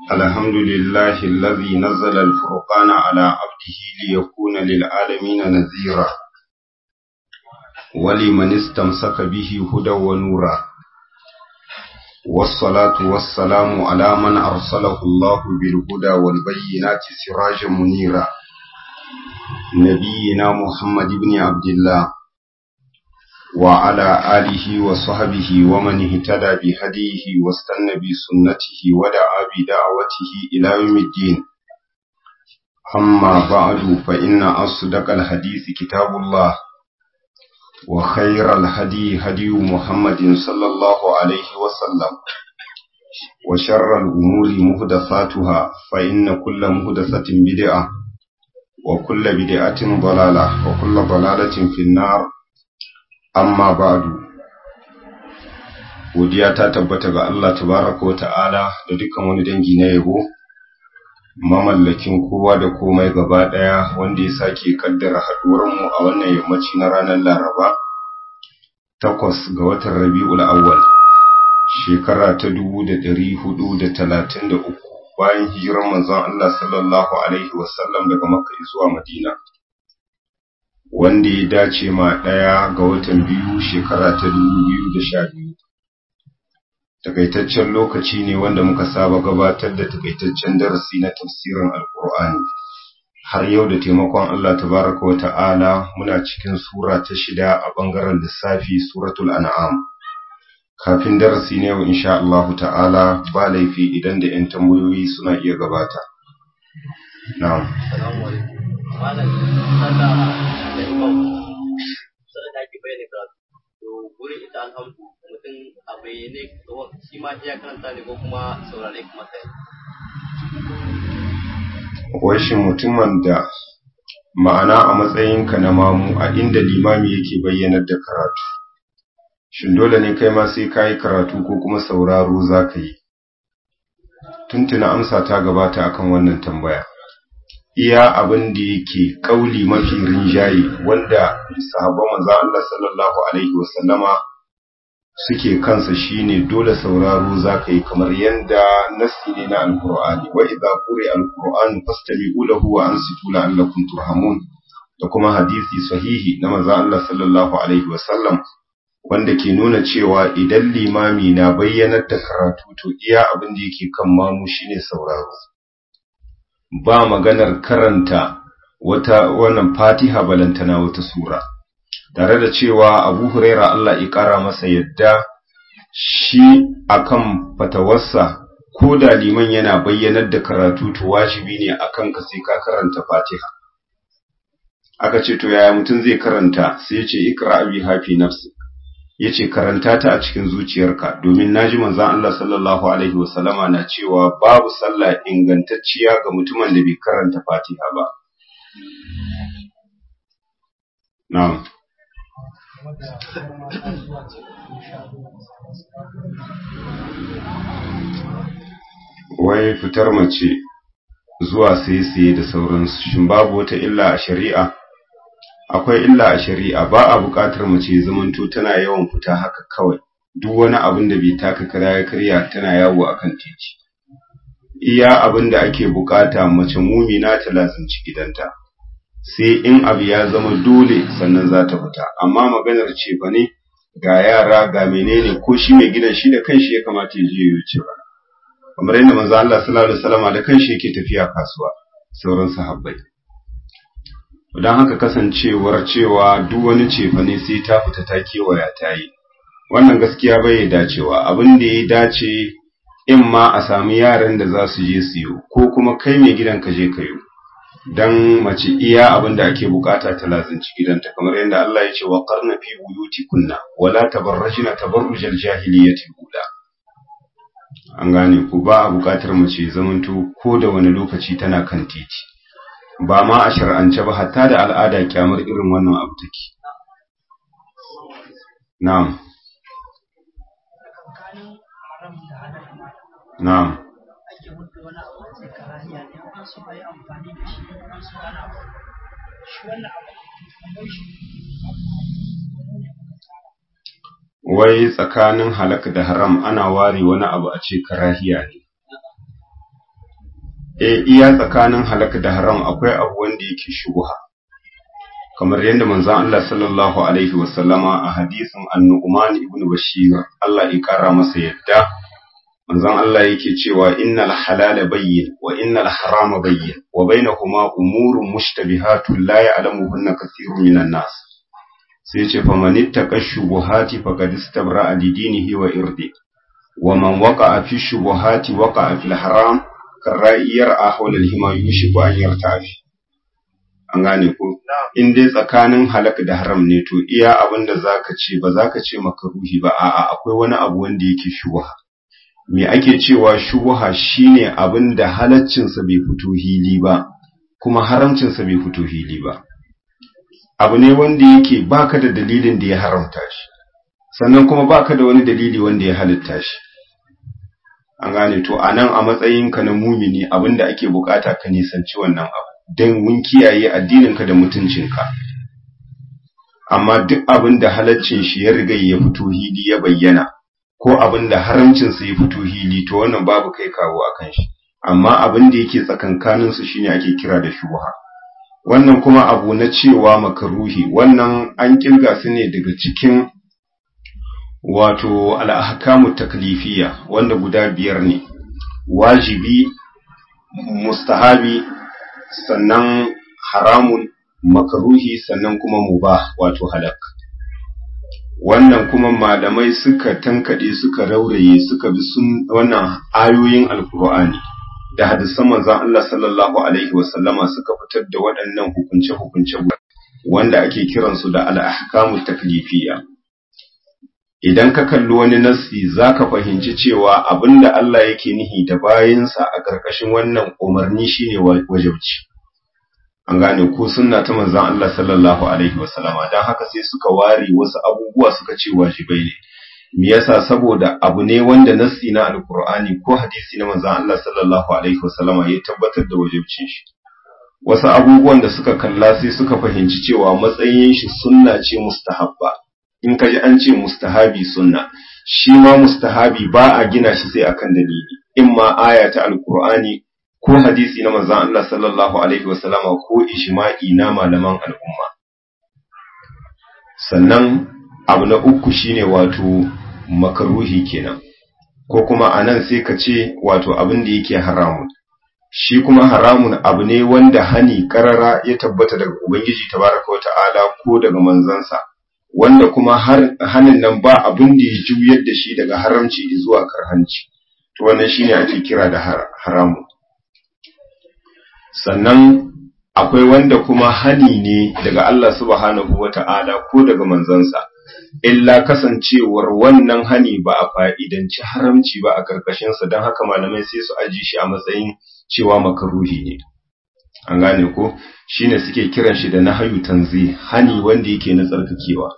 الحمد لله الذي نزل الفرقان على عبده ليكون للعالمين نذيرا ولمن استمسك به هدى ونورا والصلاة والسلام على من أرسله الله بالهدى والبينات سراجا منيرا نبينا محمد بن عبد الله وعلى آله وصحبه ومن اهتدى بهديه واستنى بسنته ودعا بدعوته إلى يوم الدين أما بعد فإن أصدق الحديث كتاب الله وخير الهدي هدي محمد صلى الله عليه وسلم وشر الأمور مهدفاتها فإن كل مهدفة بدعة وكل بدعة ضلالة وكل ضلالة في النار amma ba'du godiya ta tabbata ga Allah tabaraka wa ta'ala da dukkan wani dangi na yabo mamallakin kowa da komai gaba daya wanda ya sake kaddara haduwar mu a wannan yammaci na ranar Laraba takwas ga watan Rabiul Awwal shekara ta 1433 bayan hijirar manzon Allah sallallahu alaihi wasallam daga Makka zuwa Madina wanda ya dace ma ɗaya ga watan biyu shekara ta dubu biyu da sha biyu. Takaitaccen lokaci ne wanda muka saba gabatar da takaitaccen darasi na tafsirin Alƙur'ani. Har yau da taimakon Allah tabaraka wa ta'ala muna cikin sura ta shida a ɓangaren lissafi suratul an'am. Kafin darasi na yau insha Allah ta'ala ba laifi idan da ‘yan tambayoyi suna iya gabata. Na'am. malam sallah da imam sai da ke bayyana karatu to gurin ita alhamdu mutum a bayyane shi ma iya karanta ne ko kuma saurare kuma sai Washin mutumin da ma'ana a matsayinka na mamu a inda limami yake bayyanar da karatu shin dole ne kai ma sai ka yi karatu ko kuma sauraro za ka yi tuntuna amsa ta gabata akan wannan tambaya iya abin da yake kauli mafi rinjaye wanda sahabban manzo Allah sallallahu alaihi wasallama suke kansa shine dole sauraro zaka yi kamar yanda nassi ne na alqur'ani wa idza quri'a alqur'anu fastami'u lahu wa ansitu la'allakum turhamun da kuma hadisi sahihi na manzo Allah sallallahu alaihi wasallam wanda ke nuna cewa idan limami na bayyanar da karatu to iya abin da yake kan mamu shine sauraro ba maganar karanta wata wannan fatiha balantana wata sura tare da cewa abu huraira Allah ya kara masa yadda shi akan fatawarsa ko da liman yana bayyanar da karatu to wajibi ne akan ka sai ka karanta fatiha aka ce to yaya mutum zai karanta sai ya ce ikra abi hafi nafsi ya ce karanta ta a cikin zuciyarka domin naji manzan Allah sallallahu Alaihi wasallama na cewa babu sallah ingantacciya ga mutumin da bai karanta fatiha ba. Na'am. Wai fitar mace zuwa sai-sai da sauransu, shin babu wata illa a shari'a? akwai illa a shari'a ba a buƙatar mace zamanto tana yawan fita haka kawai duk wani abin da bai taka kara ya karya tana yawo akan titi iya abin da ake buƙata mace mumina ta lazanci gidanta sai in abu ya zama dole sannan za ta fita amma maganar ce ba ne ga yara ga menene ko shi mai gidan shi da kanshi ya kamata ya je ya ce ba kamar yadda manzo Allah sallallahu alaihi wasallam da kanshi yake tafiya kasuwa sauran sahabbai don haka kasancewar cewa duk wani cefane sai ta fita ta kewaya ta yi wannan gaskiya bai dacewa abin da ya dace in ma a sami yaran da za su je siyo ko kuma kai mai gidan ka je kayo dan mace iya abin da ake bukata ta lazanci gidanta kamar yadda Allah ya ce wa qarna fi buyutikunna wala tabarrajna tabarrujal jahiliyyati ula an gane ku ba a bukatar mace zamanto ko da wani lokaci tana kan titi ba ma a shar'ance ba hatta da al'ada kyamar irin wannan abu take na'am na'am wai tsakanin halak da haram ana ware wani abu a ce karahiya ne eh iya tsakanin halaka da haram akwai abu wanda yake shubha kamar yadda manzon Allah sallallahu alaihi wasallama a hadisin An-Nu'man ibn Bashir Allah ya kara masa yadda manzon Allah yake cewa innal halala bayyin wa innal harama bayyin wa bainahuma umurun mushtabihatun la ya'lamuhunna kathirun minan nas sai ce fa man ittaqa shubuhati faqad istabra'a li dinihi wa irdi wa man waqa'a fi shubuhati waqa'a fil haram karra'iyar ahwal al-hima yushiku an yartafi an gane ko in dai tsakanin halak da haram ne to iya abin da zaka ce ba zaka ce makaruhi ba a'a akwai wani abu wanda yake shubha me ake cewa shubha shine abin da halaccin sa bai fito hili ba kuma haramcin sa bai fito hili ba abu ne wanda yake baka da dalilin da ya haramta shi sannan kuma baka da wani dalili wanda ya halitta shi an gane to anan a matsayinka na mumini abinda ake bukata ka nisanci wannan abu don mun kiyaye addininka da mutuncinka amma duk abin da halaccin shi ya riga ya fito hili ya bayyana ko abin da haramcin sa ya fito hili to wannan babu kai kawo akan shi amma abin da yake tsakankanin su shine ake kira da shubha wannan kuma abu na cewa makaruhi wannan an kirga su ne daga cikin wato al-ahkamu taklifiyya wanda guda biyar ne wajibi mustahabi sannan haramun makaruhi sannan kuma mubah wato halak wannan kuma malamai suka tankade suka rauraye suka bi sun wannan ayoyin alkur'ani da hadisan manzon Allah sallallahu alaihi wasallama suka fitar da waɗannan hukunce hukunce wanda ake kiransu da al-ahkamu taklifiyya idan ka kalli wani nassi zaka fahimci cewa abinda Allah yake nihi da bayinsa a ƙarƙashin wannan umarni shine wajibci an gane ko sunna ta manzon Allah sallallahu alaihi wasallama dan haka sai suka ware wasu abubuwa suka ce wajibai ne me yasa saboda abu ne wanda nassi na alqur'ani ko hadisi na manzon Allah sallallahu alaihi wasallama ya tabbatar da wajibcin shi wasu abubuwan da suka kalla sai suka fahimci cewa matsayin shi sunna ce mustahabba in kaji an ce mustahabi sunna shi ma mustahabi ba a gina shi sai akan dalili in ma aya ta alqur'ani ko hadisi na manzon Allah sallallahu alaihi wasallama ko ijma'i na malaman al'umma sannan abu na uku shine wato makaruhi kenan ko kuma anan sai ka ce wato abin da yake haramun shi kuma haramun abu ne wanda hani karara ya tabbata daga ubangiji tabaraka wata'ala ko daga manzansa wanda kuma har hanin nan ba abin da ya juyar da shi daga haramci zuwa karhanci to wannan shine ake kira da haramun sannan akwai wanda kuma hani ne daga Allah subhanahu wata'ala ko daga manzansa illa kasancewar wannan hani ba a fa'idanci haramci ba a karkashinsa don haka malamai sai su aji shi a matsayin cewa makaruhi ne an gane ko shine suke kiran shi da nahayu tanzi hani wanda yake na tsarkakewa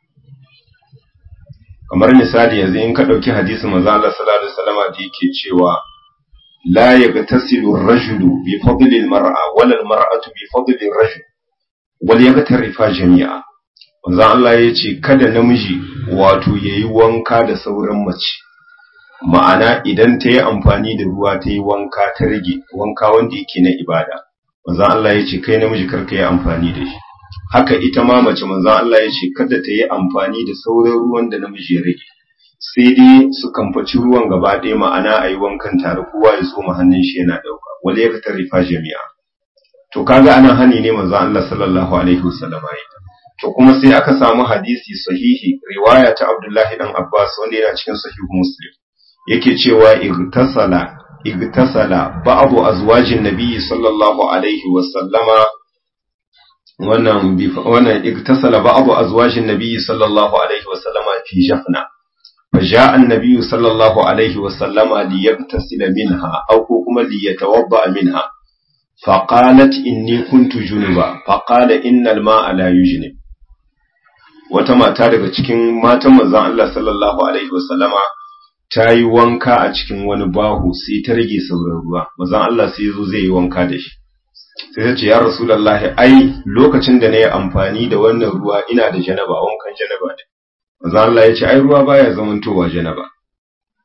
kamar misali yanzu in ka ɗauki hadisin manzo Allah sallallahu alaihi wasallam da yake cewa لا يغتسل الرجل بفضل المرأة ولا المرأة بفضل الرجل وليغترفا جميعا wanzan Allah ya ce kada namiji wato ya yi wanka da sauran mace ma'ana idan ta yi amfani da ruwa ta yi wanka ta rage wanka wanda yake na ibada wanzan Allah ya ce kai namiji karka yi amfani da shi haka ita ma mace manzan Allah ya ce kada ta yi amfani da sauran ruwan da namiji ya rage sai dai su kamfaci ruwan gaba ɗaya ma'ana a yi wankan tare kowa ya tsoma hannun shi yana ɗauka wale ya fitar rifa jami'a to kaga anan hani ne manzo Allah sallallahu alaihi wasallam ya to kuma sai aka samu hadisi sahihi riwaya ta Abdullahi dan Abbas wanda yana cikin sahihu Muslim yake cewa igtasala igtasala ba'du azwajin nabiy sallallahu alaihi wasallama wannan wannan igtasala ba'du azwajin nabiy sallallahu alaihi wasallama fi jafna فجاء النبي صلى الله عليه وسلم ليغتسل منها أو كما ليتوضأ منها فقالت إني كنت جنبا فقال إن الماء لا يجنب wata mata daga cikin matan manzon Allah sallallahu alaihi wasallama ta yi wanka a cikin wani bahu sai ta rage sauran ruwa manzon Allah sai zo zai yi wanka da shi sai ta ce ya rasulullahi ai lokacin da na yi amfani da wannan ruwa ina da janaba wankan janaba ne manzo Allah ya ce ai ruwa baya zamantowa janaba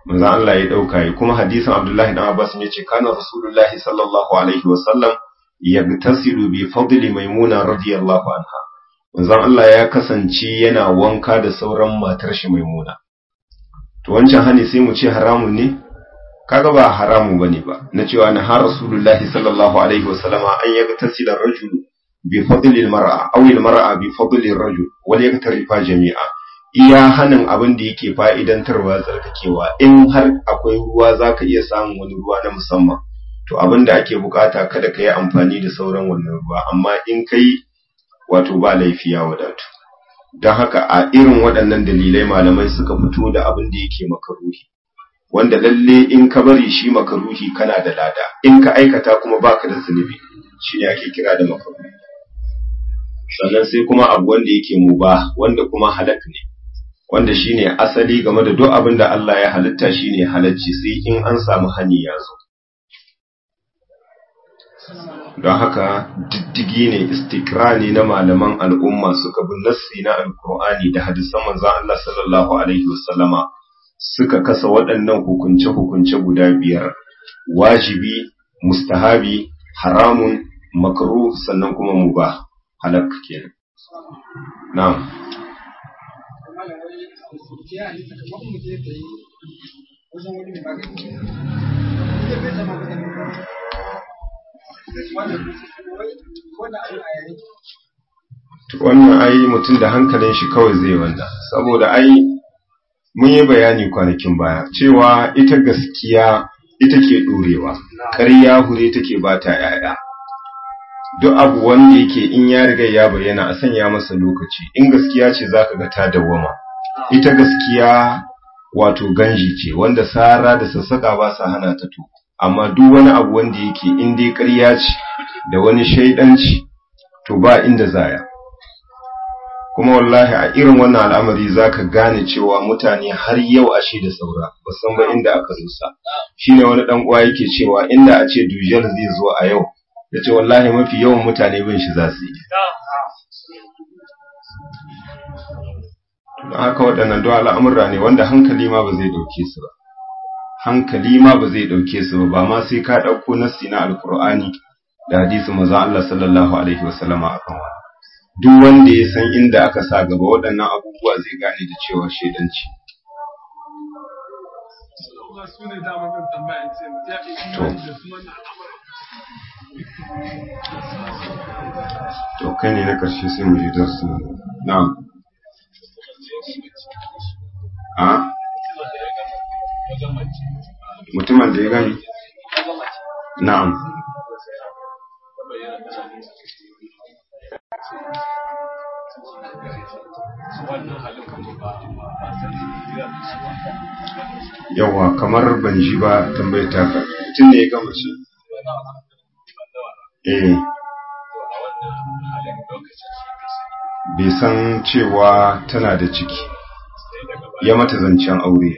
manzon Allah ya dauka yi kuma hadisin Abdullahi dan Abbas ne ce kana Rasulullahi sallallahu alaihi wasallam yagtasilu bi fadli maimuna radiyallahu anha manzon Allah ya kasance yana wanka da sauran matar shi maimuna to wancan hani sai mu ce haramun ne kaga ba haramu bane ba na cewa na har Rasulullahi sallallahu alaihi wasallama an yagtasila rajulu bi fadli almar'a aw almar'a bi fadli arrajul wal yaktarifa jami'a iya hanin abin da yake fa'idantarwa tsarkakewa in har akwai ruwa zaka iya samun wani ruwa na musamman to abin da ake bukata kada ka yi amfani da sauran wannan ruwa amma in kai wato ba laifi ya wadatu don haka a irin waɗannan dalilai malamai suka fito da abin da yake makaruhi wanda lalle in ka bari shi makaruhi kana da lada in ka aikata kuma baka da zunubi shine ake kira da makaruhi sannan sai kuma abu wanda yake muba wanda kuma halak ne wanda shine asali game da duk abin da Allah ya halitta shine halacci sai in an samu hani ya zo don haka diddigi ne istikrani na malaman al'umma suka bi nassi na alkur'ani da hadisan manzon Allah sallallahu alaihi wasallama suka kasa waɗannan hukunce-hukunce guda biyar wajibi mustahabi haramun makruh sannan kuma mubah halak kenan na'am wannan ai mutum da hankalin shi kawai zai wanda saboda ai mun yi bayani kwanakin baya cewa ita gaskiya ita ke ɗorewa ƙarya hure take ba ta ‘ya'ya duk abu wanda yake in ya riga ya bayyana a sanya masa lokaci in gaskiya ce za ka ga ta dawwama ita gaskiya wato ganji ce wanda sara da sassaƙa ba sa hana ta to amma duk wani abu wanda yake in dai ƙarya ce da wani shaidanci to ba inda zaya kuma wallahi a irin wannan al'amari zaka gane cewa mutane har yau ashe da saura ba san ba inda aka rusa shine wani dan uwa yake cewa inda a ce dujal zai zo a yau yace wallahi mafi yawan mutane bin shi za su yi don haka waɗannan duk al'amura ne wanda hankali ma ba zai dauke su ba hankali ma ba zai dauke su ba ba ma sai ka dauko nassi na alqur'ani da hadisi manzon Allah sallallahu alaihi wasallama akan wannan duk wanda ya san inda aka sa gaba waɗannan abubuwa zai gane da cewa shedanci to kai ne na ƙarshe sai mu je darsu na'am a mutumin da ya gani na'am yawa kamar ban ji ba tambayar taka mutum ne ya gama ce eh bai san cewa tana da ciki ya mata zancen aure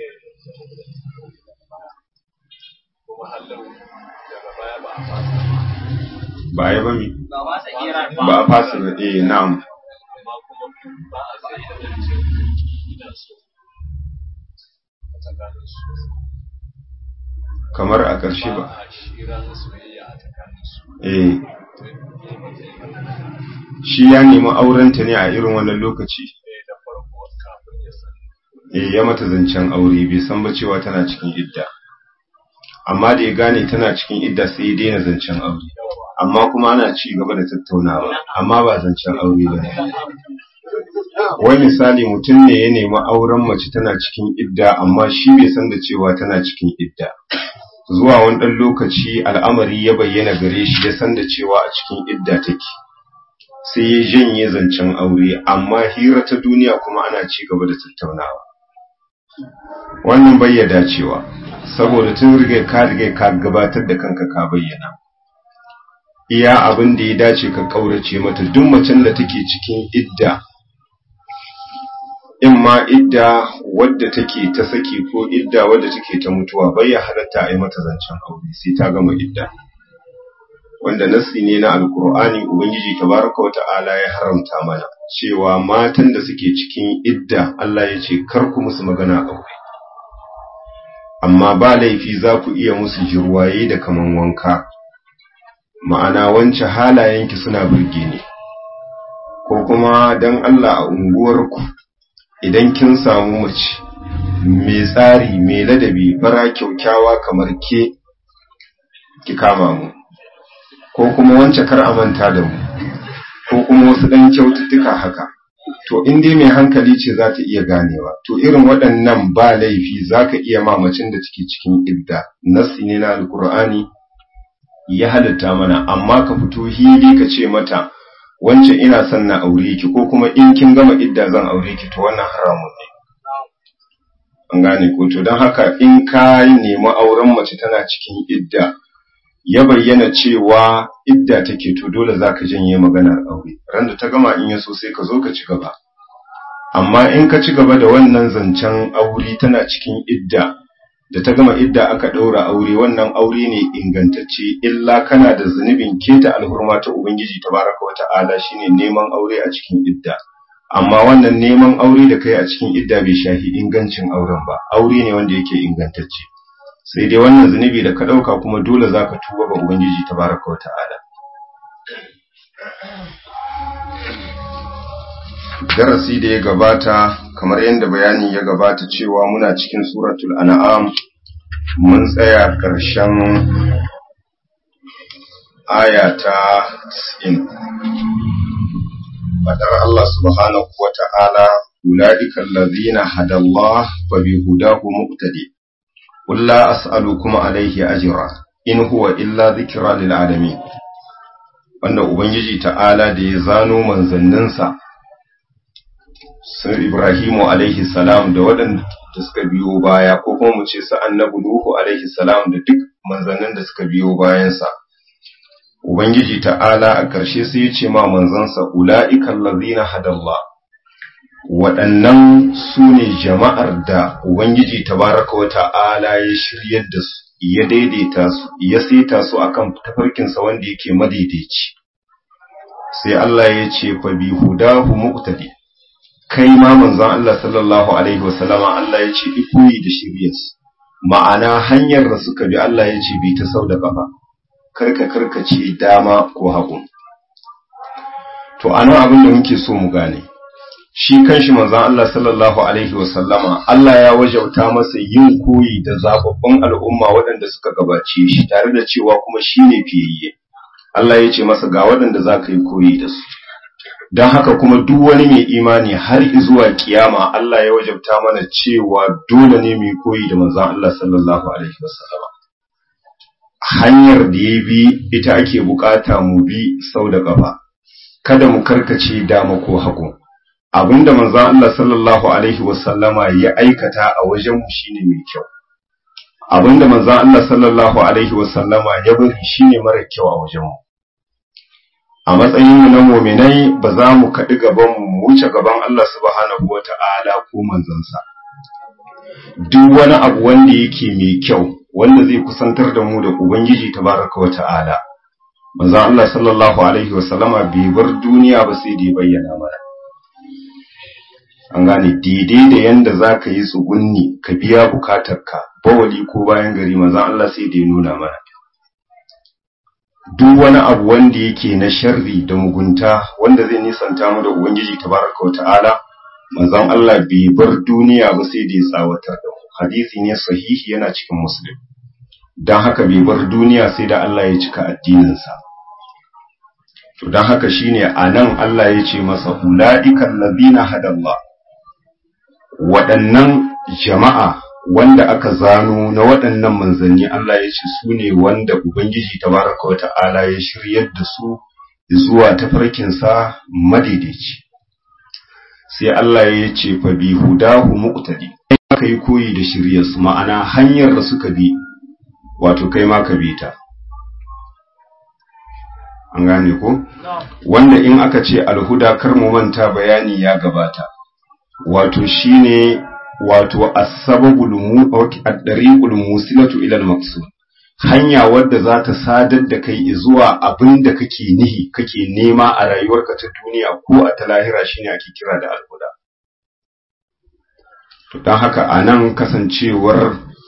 ba ya ba mi ba a fasa ba eh na'am kamar a ƙarshe ba eh shi ya nemi aurenta ne a irin wannan lokaci eh ya mata zancen aure bai san ba cewa tana cikin idda amma da ya gane tana cikin idda sai ya daina zancen aure amma kuma ana ci gaba da tattaunawa amma ba zancen aure ba ne wai misali mutum ne ya nemi auren mace tana cikin idda amma shi bai san da cewa tana cikin idda zuwa wani ɗan lokaci al'amari ya bayyana gare shi ya san da cewa a cikin idda take sai ya janye zancen aure amma hira ta duniya kuma ana ci gaba da tattaunawa wannan bai ya dacewa saboda tun riga ka riga ka gabatar da kanka ka bayyana iya abin da ya dace ka kaurace mata duk macen da take cikin idda in ma idda wadda take ta saki ko idda wadda take ta mutuwa bai ya halatta a yi mata zancen aure sai ta gama idda wanda nassi ne na alkur'ani ubangiji tabaraka wa ta'ala ya haramta mana cewa matan da suke cikin idda Allah ya ce kar ku musu magana aure amma ba laifi za ku iya musu jirwaye da kaman wanka ma'ana wance halayenki suna burge ne ko kuma don Allah a unguwarku idan kin samu mace mai tsari mai ladabi fara kyaukyawa kamar ke ki kama mu ko kuma wance kar a manta da mu ko kuma wasu ɗan kyaututtuka haka to in dai mai hankali ce za ta iya ganewa to irin waɗannan ba laifi za ka iya mamacin da take cikin idda nassi ne na alkur'ani ya halitta mana amma ka fito hili ka ce mata wance ina son na aure ki ko kuma in kin gama idda zan aure ki to wannan haramun ne an gane ko to don haka in ka nemi auren mace tana cikin idda ya bayyana cewa idda take to dole zaka janye maganar aure randa ta gama in yaso sai ka zo ka ci gaba amma in ka ci gaba da wannan zancen aure tana cikin idda da ta gama idda aka ɗaura aure wannan aure ne ingantacce illa kana da zunubin keta alhurma ta ubangiji tabaraka wa ta'ala shine neman aure a cikin idda amma wannan neman aure da kai a cikin idda bai shahi ingancin auren ba aure ne wanda yake ingantacce sai dai wannan zunubi da ka ɗauka kuma dole za ka tuba ga ubangiji tabaraka wa ta'ala darasi da ya gabata kamar yadda bayani ya gabata cewa muna cikin suratul an'am mun tsaya ƙarshen aya ta 90 fadar Allah subhanahu wa ta'ala ulaika allazina hadallah fa bihudahu muqtadi qul la as'alukum alayhi ajra in huwa illa dhikra lil alamin wanda ubangiji ta'ala da ya zano manzanninsa sun Ibrahimu alaihi salam da waɗanda suka biyo baya ko kuma mu ce su annabi Nuhu alaihi salam da duk manzannin da suka biyo bayansa. Ubangiji ta'ala a ƙarshe sai ya ce ma manzansa ula'ikan lazina hadallah waɗannan su ne jama'ar da Ubangiji tabaraka wa ta'ala ya shiryar da su ya daidaita su ya saita su akan tafarkinsa wanda yake madaidaici sai Allah ya ce fa bi hudahu muqtadi kai ma manzon Allah sallallahu alaihi wasallama Allah ya ce ikoyi da shiryarsu ma'ana hanyar da suka bi Allah ya ce bi ta sau da kafa karka karkace dama ko hagu to anan abin da muke so mu gane shi kanshi manzon Allah sallallahu alaihi wasallama Allah ya wajauta masa yin koyi da zababbun al'umma waɗanda suka gabace shi tare da cewa kuma shine fiyayye Allah ya ce masa ga waɗanda za ka yi koyi da su don haka kuma duk wani mai imani har zuwa kiyama Allah ya wajabta mana cewa dole ne mu koyi da manzon Allah sallallahu alaihi wasallam hanyar da ya bi ita ake bukata mu bi sau da kafa kada mu karkace dama ko hagu abinda manzon Allah sallallahu alaihi wasallama ya aikata a wajen mu shine mai kyau abinda manzon Allah sallallahu alaihi wasallama ya bari shine mara kyau a wajen mu a matsayinmu na muminai ba za mu kaɗi gaban mu wuce gaban Allah subhanahu wa ta'ala ko manzansa. Duk wani abu wanda yake mai kyau wanda zai kusantar da mu da Ubangiji tabaraka wa ta'ala. Manzan Allah sallallahu Alaihi wasallama bai bar duniya ba sai da bayyana mana. An gane daidai da yanda za ka yi tsugunni ka biya bukatarka bawali ko bayan gari manzan Allah sai da ya nuna mana. duk wani abu wanda yake na sharri da mugunta wanda zai nisanta mu da ubangiji tabaraka wa ta'ala manzon Allah bai bar duniya ba sai da ya tsawatar da mu hadisi ne sahihi yana cikin muslim dan haka bai bar duniya sai da Allah ya cika addinin sa to dan haka shine anan Allah ya ce masa ulaiikal ladina hadallah waɗannan jama'a wanda aka zano na waɗannan manzanni Allah ya ce su ne wanda Ubangiji tabaraka wata'ala ya shiryar da su zuwa tafarkinsa madaidaici. Sai Allah ya ce fa bi hudahu muqtadi aka yi koyi da shiryarsu ma'ana hanyar da suka bi wato kai ma ka bi ta. An gane ko? Wanda in aka ce alhuda kar mu manta bayani ya gabata. Wato shine wato asbabul ad-dariqul musilatu ila al-maqsud hanya wadda za ta sadar da kai zuwa abin da kake nihi kake nema a rayuwarka ta duniya ko a ta lahira shine ake kira da alhuda to dan haka anan kasancewar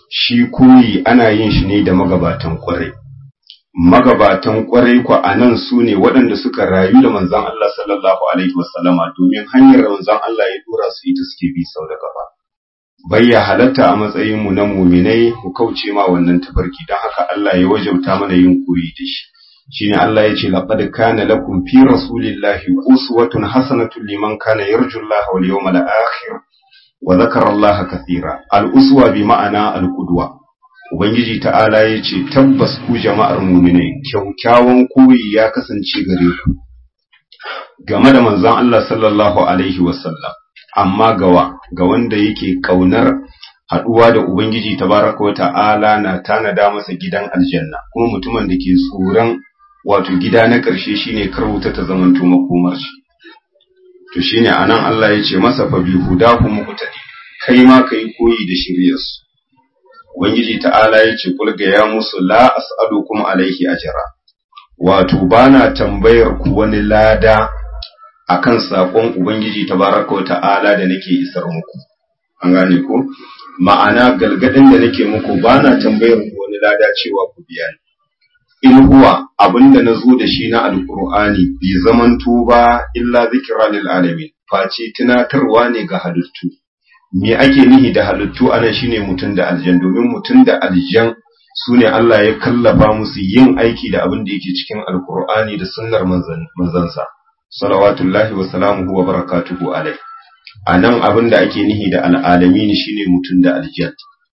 shi koyi ana yin shi ne da magabatan kwarai magabatan kwarai ku a nan su ne waɗanda suka rayu da manzon Allah sallallahu alaihi wasallama domin hanyar da manzon Allah ya dora su ita suke bi sau da gaba bayya halatta a matsayin mu na muminai ku kauce ma wannan tafarki don haka Allah ya wajabta mana yin koyi da shi shine Allah ya ce laqad kana lakum fi rasulillahi uswatun hasanatun liman kana yarju Allah wal yawmal akhir wa dhakara Allah kathira al uswa bi ma'ana al qudwa ubangiji ta'ala ya ce tabbas ku jama'ar mu'minai kyaukyawan koyi ya kasance gare ku game da manzon Allah sallallahu alaihi wasallam amma gawa ga wanda yake kaunar haɗuwa da Ubangiji tabaraka wa ta'ala na tanada masa gidan aljanna kuma mutumin da ke tsoron wato gida na ƙarshe shine karwuta ta zamanto makomar shi to shine anan Allah ya ce masa fa bi hudahu muqtadi kai ma kai koyi da shiryarsu Ubangiji ta'ala ya ce kulga ya musu la as'alukum alaihi ajra wato bana tambayar ku wani lada akan sakon Ubangiji tabaraka wa ta'ala da nake isar muku an gane ko ma'ana galgadin da nake muku bana tambayar ku wani lada cewa ku biya ni in huwa abinda na zo da shi na alkur'ani bai zamanto ba illa zikira lil alamin face tunatarwa ne ga halittu me ake nihi da halittu anan shine mutum da aljan domin mutum da aljan su ne Allah ya kallafa musu yin aiki da abin da yake cikin alkur'ani da sunnar manzansa salawatullahi wa salamuhu wa barakatuhu alai anan abin da ake nihi da al'alamin shine mutum da aljan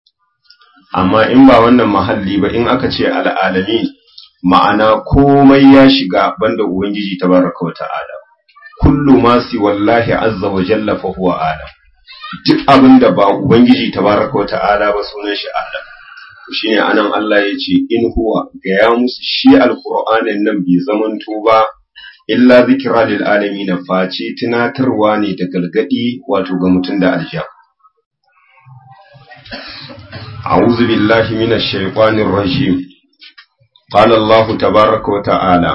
amma in ba wannan mahalli ba in aka ce al'alamin ma'ana komai ya shiga banda Ubangiji tabaraka wa ta'ala, kullu ma si wallahi azza wa jalla fa huwa Adam, duk abin da ba Ubangiji tabaraka wa ta'ala ba sunan shi Adam. Shi ne anan Allah ya ce, In huwa gaya musu shi alkur'anin nan bai zamanto ba, illa zikira lil alami na face tunatarwa ne da galgadi wato ga mutum da aljiya. أعوذ بالله من الشيطان الرجيم قال الله تبارك وتعالى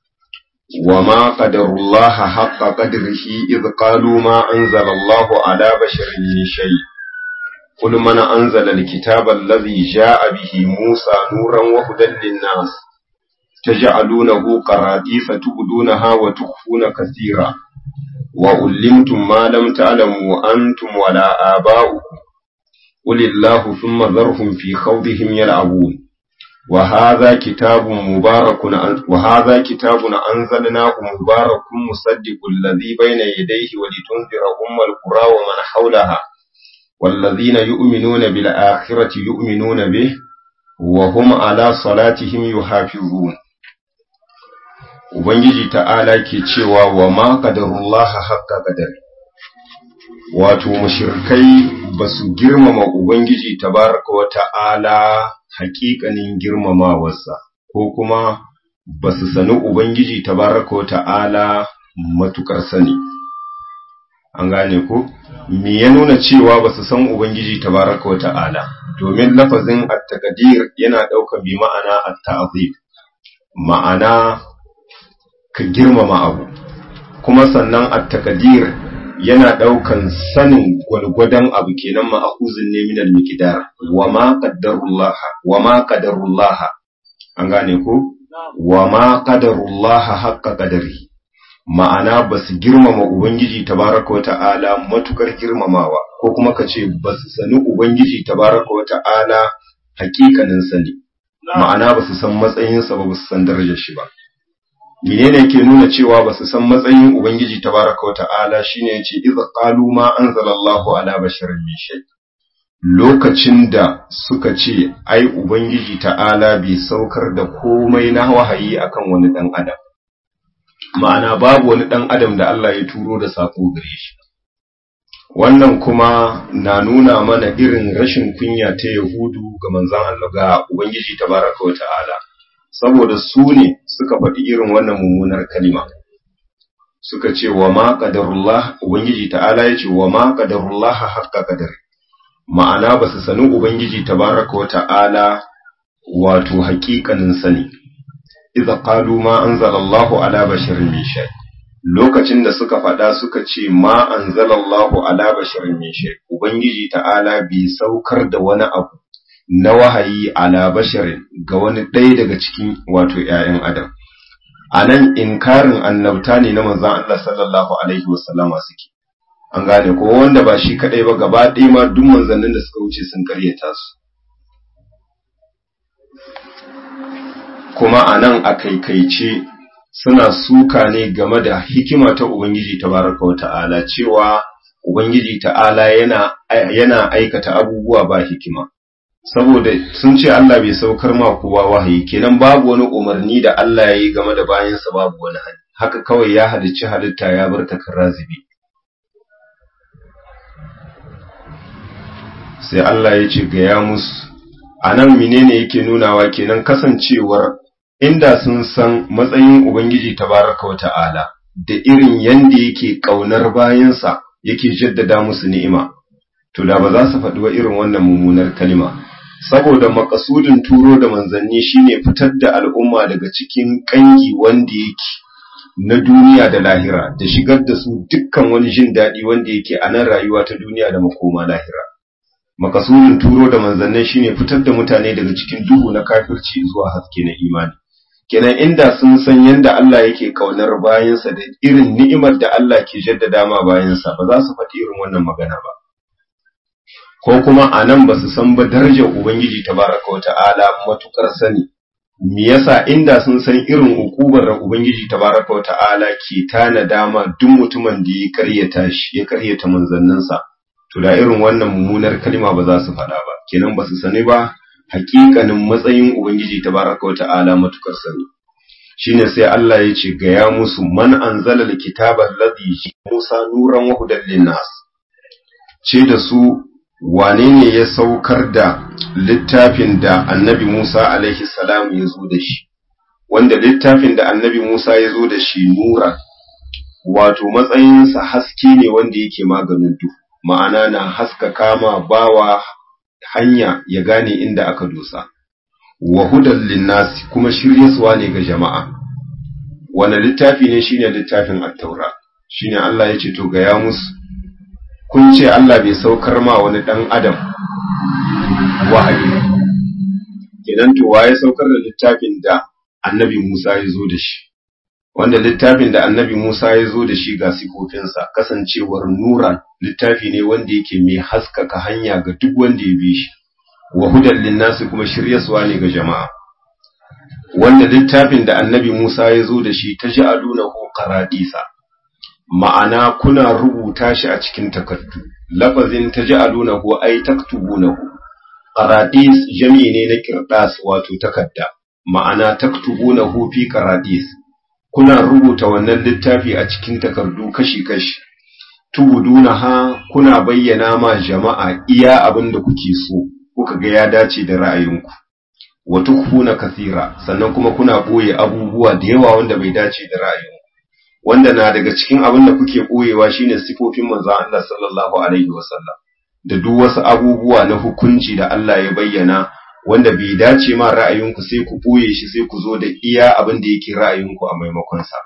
وما قدر الله حق قدره إذ قالوا ما أنزل الله على بشر من شيء قل من أنزل الكتاب الذي جاء به موسى نورا وهدى للناس تجعلونه قراديس تبدونها وتخفون كثيرا وعلمتم ما لم تعلموا أنتم ولا آباؤكم قل الله ثم ذرهم في خوضهم يلعبون وهذا كتاب مبارك وهذا كتاب أنزلناه مبارك مصدق الذي بين يديه ولتنذر أم القرى ومن حولها والذين يؤمنون بالآخرة يؤمنون به وهم على صلاتهم يحافظون Ubangiji ta'ala ke cewa wa ma ƙadarullaha haƙƙa ƙadari, wato mashirkai ba su girmama Ubangiji tabaraka wa ta'ala haƙiƙanin girmamawarsa, ko kuma ba su sani Ubangiji tabaraka wa ta'ala matuƙar sani. An gane ko? Me ya nuna cewa ba su san Ubangiji tabaraka wa ta'ala, domin lafazin at-taqdir yana ɗaukar bi ma'ana at-ta'zim. Ma'ana ka girmama abu, kuma sannan at-taqdir yana ɗaukan sanin gwalgwadon abu kenan ma'akuzin ne minal miqdar wa ma qaddarullaha wa ma qadarullaha an gane ko wa ma qadarullaha haqqa qadari ma'ana basu girmama ubangiji tabaraka wa ta'ala matukar girmamawa ko kuma kace basu sani ubangiji tabaraka wa ta'ala hakikanin sani ma'ana basu san matsayinsa ba basu san darajar shi ba menene ke nuna cewa ba su san matsayin ubangiji tabaraka wa ta'ala shine yace idza qalu ma anzalallahu ala basharin min shay lokacin da suka ce ai ubangiji ta'ala bai saukar da komai na wahayi akan wani dan adam ma'ana babu wani dan adam da Allah ya turo da sako gare shi wannan kuma na nuna mana irin rashin kunya ta yahudu ga manzon Allah ga ubangiji tabaraka wa ta'ala saboda su ne suka faɗi irin wannan mummunar kalima suka ce wa ma qadarullah ubangiji ta'ala ya ce wa ma qadarullah haqqa qadari ma'ana ba su sani ubangiji tabaraka wa ta'ala wato haƙiƙanin sani idza qalu ma anzalallahu ala basharin min shay lokacin da suka faɗa suka ce ma anzalallahu ala basharin min shay ubangiji ta'ala bai saukar da wani abu na wahayi ala basharin ga wani ɗaya daga cikin wato ‘ya'yan adam a nan inkarin annabta ne na manzan Allah sallallahu alaihi wasallama suke an gane ko wanda ba shi kaɗai ba gaba ɗaya ma duk manzannin da suka wuce sun karyata su kuma a nan a kaikaice suna suka ne game da hikima ta Ubangiji tabaraka wa ta'ala cewa Ubangiji ta'ala yana, yana aikata abubuwa ba hikima. Saboda sun ce Allah bai saukar ma kowa wahayi, kenan babu wani umarni da Allah ya yi game da bayansa babu wani hali, haka kawai ya halicci halitta ya bar takar razibi. Sai Allah ya ce gaya musu, a nan menene yake nunawa kenan kasancewar inda sun san matsayin Ubangiji tabaraka wa ta'ala da irin yanda yake ƙaunar bayansa yake jaddada musu ni'ima, to da ba za su faɗi wa irin wannan mummunar kalima. Saboda makasudin turo da manzanni shine fitar da al'umma daga cikin ƙangi wanda yake na duniya da lahira, da shigar da su dukkan wani jin daɗi wanda yake a nan rayuwa ta duniya da makoma lahira. Makasudin turo da manzannin shine fitar da mutane daga cikin duhu na kafirci zuwa haske na imani. kenan inda sun san yadda Allah yake kaunar bayansa da irin ni'imar da Allah ke jaddada ma bayansa ba za su faɗi irin wannan magana ba ko kuma a nan ba su san ba darajar Ubangiji tabaraka wata'ala matukar sani me yasa inda sun san irin hukubar da Ubangiji tabaraka wata'ala ke tana dama duk mutumin da ya karyata shi ya karyata manzanninsa to da irin wannan mummunar kalma ba za su faɗa ba kenan ba su sani ba hakikanin matsayin Ubangiji tabaraka wa ta'ala matukar sani shine sai Allah ya ce ga ya musu man anzala alkitaba alladhi Musa nuran wa hudan linnas ce da su wane ne ya saukar da littafin da Annabi Musa alaihi salam ya zo da shi wanda littafin da Annabi Musa ya zo da shi nura wato matsayinsa haske ne wanda yake maganin duhu ma'ana na haska kama bawa hanya ya gane inda aka dosa wa hudan linnasi kuma shiryaswa ne ga jama'a wani littafi ne shine littafin at-taura shine Allah ya ce to ga ya musu kun ce Allah bai saukar ma wani dan adam wahayi kenan to waye saukar da littafin da annabi Musa ya zo da shi wanda littafin da annabi Musa ya zo da shi ga sifofinsa kasancewar nuran littafi ne wanda yake mai haskaka hanya ga duk wanda ya bi shi wa hudan linnasi kuma shiryaswa ne ga jama'a wanda littafin da annabi Musa ya zo da shi ta ji alunahu qaradisa ma'ana kuna rubuta shi a cikin takardu lafazin ta ji alunahu ai taktubunahu qaradis jami ne na kirdas wato takarda ma'ana taktubunahu fi qaradis kuna rubuta wannan littafi a cikin takardu kashi-kashi tubudunaha kuna bayyana ma jama'a iya abin da kuke so kuka ga ya dace da ra'ayinku wa tukhuna kathira sannan kuma kuna boye abubuwa da yawa wanda bai dace da ra'ayinku wanda na daga cikin abin da kuke boyewa shine sifofin manzon Allah sallallahu alaihi wasallam da duk wasu abubuwa na hukunci da Allah ya bayyana wanda bai dace ma ra'ayinku sai ku boye shi sai ku zo da iya abin da yake ra'ayinku a maimakon sa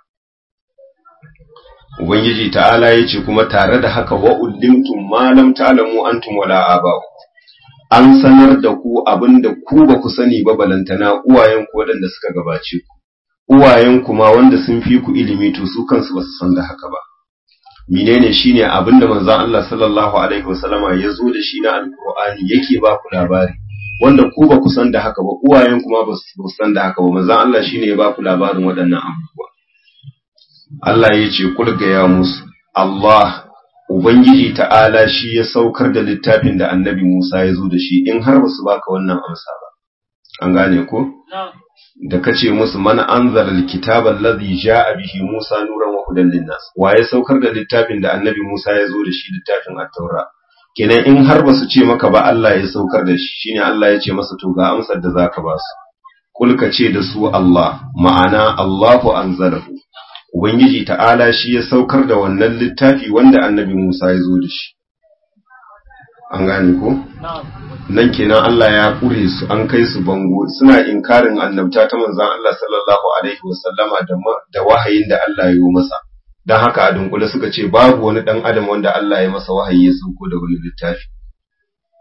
Ubangiji ta'ala ya ce kuma tare da haka wa ulimtum ma lam ta'lamu antum wala aba'u an sanar da ku abinda ku ba ku sani ba balantana uwayen ku waɗanda suka gabace ku uwayen ku ma wanda sun fi ku ilimi to su kansu ba su san da haka ba menene shine abinda manzon Allah sallallahu alaihi wasallama ya zo da shi na alqur'ani yake ba ku labari wanda ku ba ku san da haka ba uwayen kuma ba su san da haka ba manzon Allah shine ya ba ku labarin waɗannan abubuwa Allah ya ce kulga ya musu Allah Ubangiji ta'ala shi ya saukar da littafin da annabi Musa ya zo da shi in har ba su baka wannan amsa ba an gane ko da kace musu man anzala alkitaba allazi jaa bihi Musa nuran wa hudan linnas waye saukar da littafin da annabi Musa ya zo da shi littafin at-taura kenan in har ba su ce maka ba Allah ya saukar da shi shine Allah ya ce masa to ga amsar da zaka ba su kulka ce da su Allah ma'ana Allahu anzalahu ubangiji ta'ala shi ya saukar da wannan littafi wanda annabi Musa ya zo da shi an gane ko nan kenan Allah ya kure su an kai su bango suna inkarin annabta ta manzon Allah sallallahu alaihi wasallama da da wahayin da Allah ya yi masa dan haka a dunkule suka ce babu wani dan adam wanda Allah ya masa wahayi ya sauko da wani littafi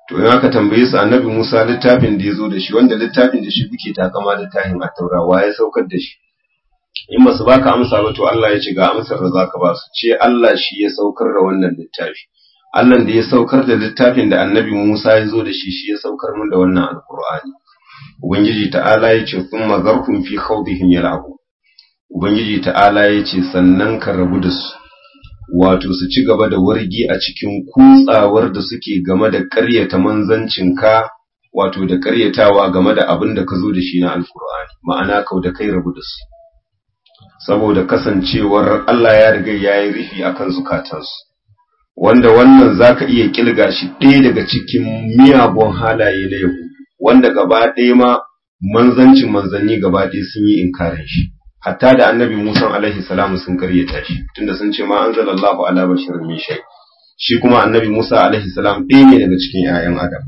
to in aka tambaye su annabi Musa littafin da ya zo da shi wanda littafin da shi kuke takama littafin a taura wa ya saukar da shi in ba su baka amsa ba to Allah ya ce ga amsar da zaka ba su ce Allah shi ya saukar da wannan littafi Allah da ya saukar da littafin da annabi Musa ya zo da shi shi ya saukar min da wannan alqur'ani ubangiji ta'ala ya ce thumma zarhum fi khawdihim yal'abu ubangiji ta'ala ya ce sannan ka rabu da su wato su ci gaba da wargi a cikin kutsawar da suke game da ƙaryata manzancinka wato da ƙaryatawa game da abin da ka zo da shi na alkur'ani ma'ana kau da kai rabu da su saboda kasancewar Allah ya riga ya yi rufi a kan zukatansu wanda wannan za ka iya ƙilga shi ɗaya daga cikin miyagun halaye na yahudu wanda gaba ɗaya ma manzancin manzanni gaba ɗaya sun yi inkarin shi hatta da annabi Musa alaihi salamu sun karyata shi tunda sun ce ma anzalallahu ala bashirin min shay shi kuma annabi Musa alaihi salam ɗaya ne daga cikin ƴaƴan Adam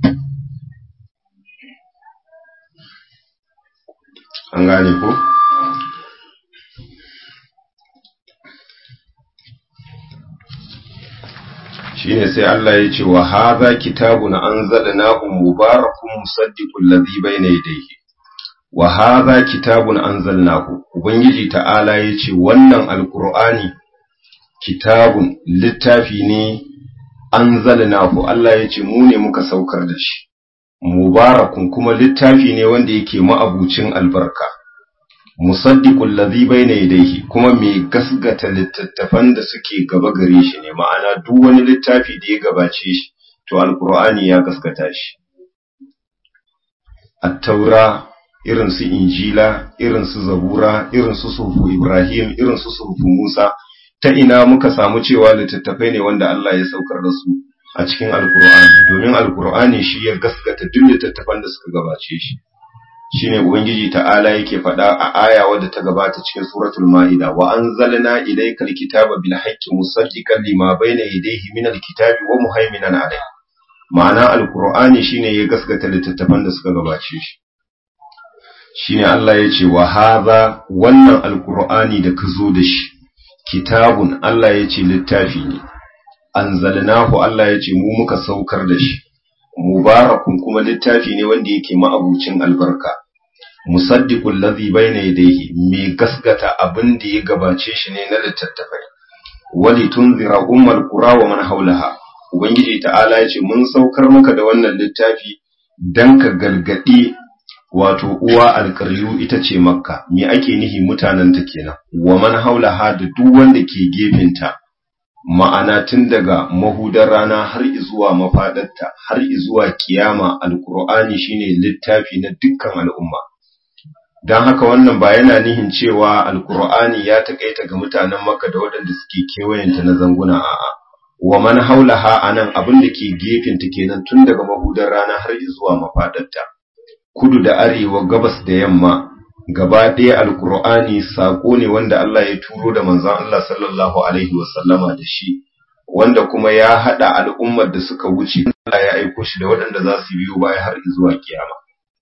an gane ko shine sai Allah ya ce wa hadha kitabun anzalnahu mubarakun musaddiqul ladhi bayna yadayhi wa hadha kitabun anzalnahu ubangiji ta'ala yace wannan alqur'ani kitabun littafi ne anzalnahu Allah yace mu ne muka saukar da shi mubarakun kuma littafi ne wanda yake ma'abucin albarka musaddiqul ladhi bayna yadayhi kuma mai gasgata littattafan da suke gaba gare shi ne ma'ana duk wani littafi da ya gabace shi to alqur'ani ya gaskata shi at-taura irin su injila irin su zabura irin su sufu ibrahim irin su sufu musa ta ina muka samu cewa littattafai ne wanda Allah ya saukar da su a cikin alkur'ani domin alkur'ani shi ya gaskata duk littattafan da suka gabace shi shine ubangiji ta'ala yake faɗa a aya wadda ta gabata cikin suratul ma'ida wa anzalna ilaykal kitaba bil haqqi musaddiqan lima bayna yadayhi min alkitabi wa muhaiminan alayhi ma'ana alkur'ani shine ya gaskata littattafan da suka gabace shi shine Allah ya ce wa haza wannan alkur'ani da ka zo da shi kitabun Allah ya ce littafi ne anzalnahu Allah ya ce mu muka saukar da shi mubarakun kuma littafi ne wanda yake ma'abucin albarka musaddiqul ladhi bayna yadayhi mai gasgata abin da ya gabace shi ne na littattafai wali tunzira ummal qura wa man haulaha ubangiji ta'ala ya ce mun saukar maka da wannan littafi dan ka galgadi wato uwa alƙaryu ita ce makka me ake nihi mutanen ta kenan wa man haulaha da duk wanda ke gefenta ma'ana tun daga mahudar rana har zuwa mafadarta har zuwa kiyama alqur'ani shine littafi na dukkan al'umma dan haka wannan ba yana nihin cewa alqur'ani ya takaita ga mutanen makka da waɗanda suke kewayenta na zanguna a'a wa man haulaha anan abin da ke gefenta kenan tun daga mahudar rana har zuwa mafadarta kudu da arewa gabas da yamma gaba ɗaya alkur'ani saƙo ne wanda Allah ya turo da manzon Allah sallallahu alaihi wasallama da shi wanda kuma ya haɗa al'ummar da suka wuce Allah ya aiko shi da waɗanda za su biyo baya har zuwa kiyama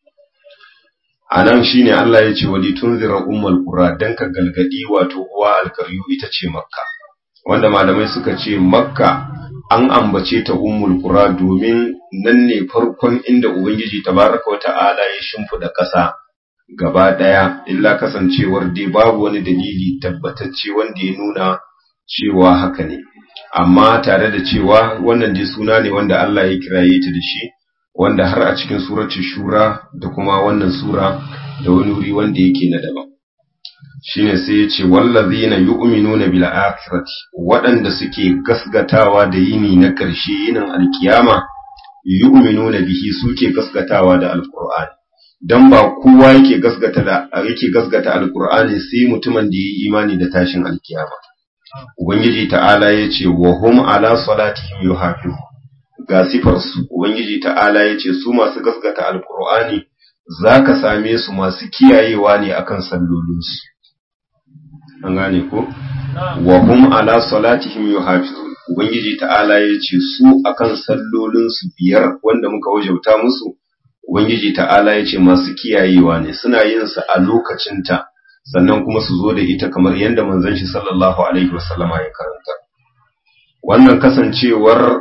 a nan shi ne Allah ya ce wali tunzira ummul qura dan ka galgadi wato uwa alkaryu ita ce makka wanda malamai suka ce makka an ambace ta ummul qura domin nan ne farkon inda ubangiji tabaraka wa ta'ala ya shimfida ƙasa gaba daya illa kasancewar dai babu wani dalili tabbatacce wanda ya nuna cewa haka ne amma tare da cewa wannan dai suna ne wanda Allah ya kiraye ta da shi wanda har a cikin surati shura da kuma wannan sura da wani wuri wanda yake na daban shine sai ya ce wallazina yu'minuna bil akhirati waɗanda suke gasgatawa da yini na ƙarshe yinin alkiyama yu'minuna bihi suke gasgatawa da alqur'ani dan ba kowa yake gasgata da yake gasgata alqur'ani sai mutumin da yi imani da tashin alkiyama ubangiji ta'ala yace wa hum ala salatihim yuhafizu ga sifar su ubangiji ta'ala yace su masu gasgata alqur'ani zaka same su masu kiyayewa ne akan sallolinsu an gane ko wa hum ala salatihim yuhafizun ubangiji ta'ala yace su akan sallolin su biyar wanda muka wajauta musu ubangiji ta'ala yace masu kiyayewa ne suna yin sa a lokacin ta sannan kuma su zo da ita kamar yadda manzon shi sallallahu alaihi wasallama ya karanta wannan kasancewar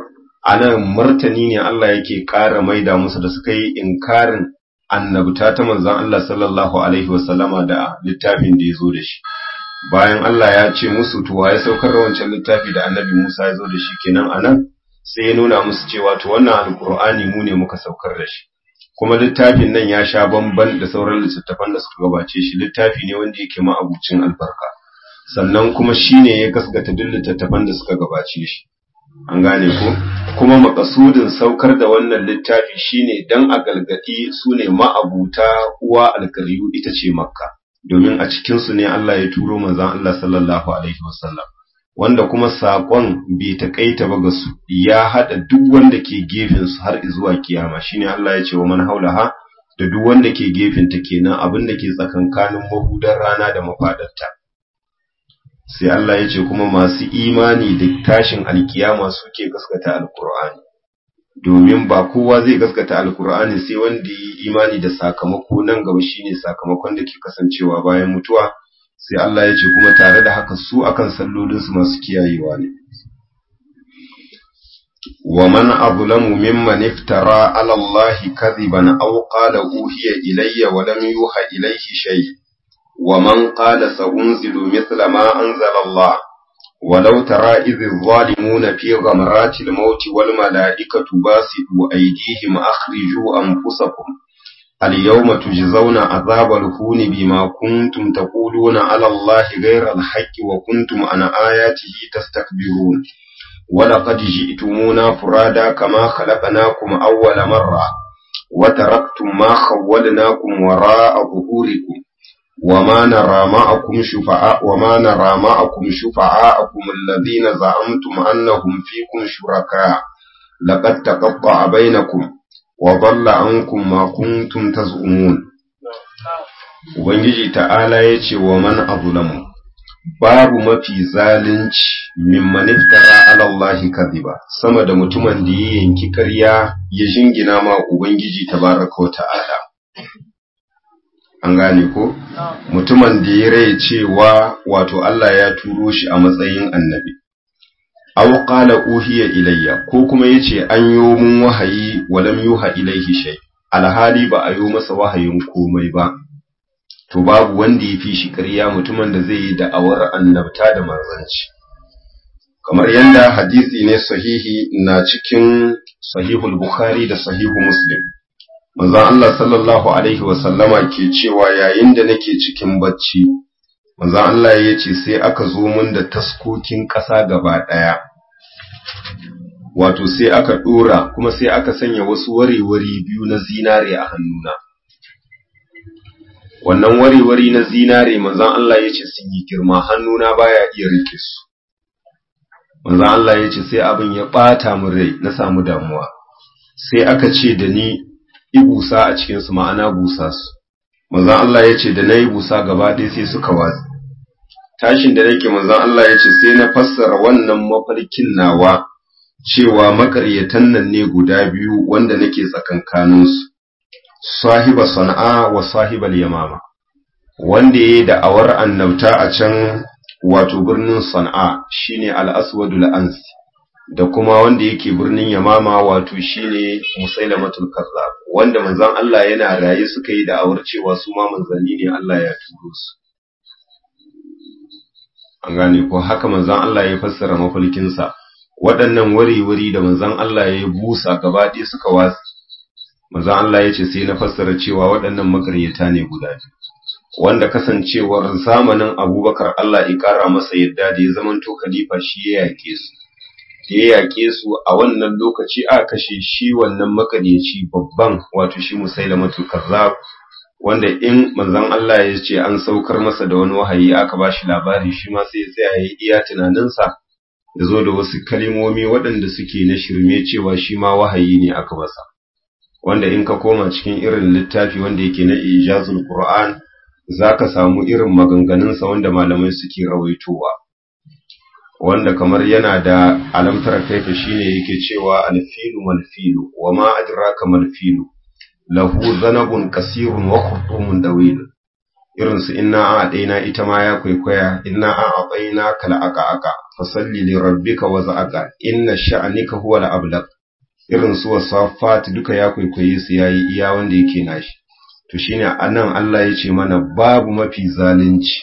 anan martani ne Allah yake ƙara maida musu da suka yi inkarin annabta ta manzon Allah sallallahu alaihi wasallama da littafin da ya zo da shi bayan Allah ya ce musu to ya saukar da wancan littafi da annabi Musa ya zo da shi kenan anan sai ya nuna musu cewa to wannan alkur'ani mu ne muka saukar da shi kuma littafin nan ya sha bamban da sauran littattafan da suka gabace shi littafi ne wanda yake ma'abucin albarka sannan kuma shine ya gaskata duk littattafan da suka gabace shi an gane ko kuma makasudin saukar da wannan littafi shine dan a galgadi su ne ma'abuta uwa alkaryu ita ce makka domin a cikin su ne Allah ya turo manzon Allah sallallahu alaihi wasallam wanda kuma saƙon bai taƙaita ba ga su ya haɗa duk wanda ke gefen su har zuwa kiyama shine Allah ya ce wa man haulaha da duk wanda ke gefen ta kenan abin da ke tsakankanin mahudar rana da mafadarta sai Allah ya ce kuma masu imani da tashin alkiyama suke gaskata alkur'ani domin ba kowa zai gaskata alkur'ani sai wanda yi imani da sakamako nan gaba shine sakamakon da ke kasancewa bayan mutuwa sai Allah ya ce kuma tare da haka su akan sallolinsu masu kiyayewa ne wa man azlamu mimman iftara ala Allah kadhiban aw qala uhiya ilayya wa lam yuha ilayhi shay wa man qala sa'unzilu mithla ma anzala Allah ولو ترى إذ الظالمون في غمرات الموت والملائكة باسطوا أيديهم أخرجوا أنفسكم اليوم تجزون عذاب الهون بما كنتم تقولون على الله غير الحق وكنتم عن آياته تستكبرون ولقد جئتمونا فرادا كما خلقناكم أول مرة وتركتم ما خولناكم وراء ظهوركم وما نرى معكم شفعاء وما نرى معكم شفعاءكم الذين زعمتم أنهم فيكم شركاء لقد تقطع بينكم وضل عنكم ما kuntum تزعمون Ubangiji ta'ala ya ce wa man azlamu babu mafi zalunci mimman iftara ala Allahi kadhiba sama da mutumin da ya yanki ƙarya ya jingina ma Ubangiji tabaraka wa ta'ala an gane ko mutumin da ya rai cewa wato Allah ya turo shi a matsayin annabi aw qala uhiya ilayya ko kuma yace an yo mun wahayi walam yuha ilayhi shay alhali ba a yo masa wahayin komai ba to babu wanda ya fi shi ƙarya mutumin da zai yi da'awar annabta da manzanci kamar yadda hadisi ne sahihi na cikin sahihul bukhari da sahihu muslim manzon Allah sallallahu alaihi wa sallama ke cewa yayin da nake cikin bacci manzon Allah ya ce sai aka zo mun da taskokin ƙasa gaba ɗaya wato sai aka ɗora kuma sai aka sanya wasu warewari biyu na zinare a hannuna wannan warewari na zinare manzon Allah ya ce sun yi girma hannuna baya iya rike su manzon Allah ya ce sai abin ya ɓata min rai na samu damuwa sai aka ce da ni ibusa a cikinsu ma'ana busa su manzon Allah ya ce da na yi busa gaba ɗaya sai suka watsi tashin da nake manzon Allah ya ce sai na fassara wannan mafarkin nawa cewa makaryatan nan ne guda biyu wanda nake tsakankaninsu sahiba sana'a wa sahibal yamama wanda yayi da awar annabta a can wato birnin sana'a shine al-aswadul ansi da kuma wanda yake birnin yamama wato shine musailamatul kazzab wanda manzon Allah yana raye suka yi da awar cewa su ma manzanni ne Allah ya turo su an gane ko haka manzon Allah ya fassara mafalkinsa waɗannan wari-wari da manzon Allah ya busa gaba ɗaya suka watsi manzon Allah ya ce sai na fassara cewa waɗannan makaryata ne guda biyu wanda kasancewar zamanin Abubakar Allah ya ƙara masa yadda da ya zamanto khalifa shi ya yake su da ya yake su a wannan lokaci a kashe shi wannan makaryaci babban wato shi musailamatul kazzab wanda in manzon Allah ya ce an saukar masa da wani wahayi aka ba shi labari shi ma sai ya tsaya ya iya tunaninsa ya zo da wasu kalimomi waɗanda suke na shirme cewa shi ma wahayi ne aka masa wanda in ka koma cikin irin littafi wanda yake na ijazul qur'an zaka samu irin maganganunsa wanda malamai suke rawaitowa wanda kamar yana da alamtar kaifa shine yake cewa alfilu malfilu wa ma adraka malfilu lahu zanabun kasirun wa khurtumun dawil irin su inna a adaina ita ma ya kwaikwaya inna a adaina kal aka aka fasalli li rabbika wa za'aka inna sha'anika huwa al ablaq irin su wasafat duka ya kwaikwaye su yayi iya wanda yake nashi to shine anan Allah ya ce mana babu mafi zalunci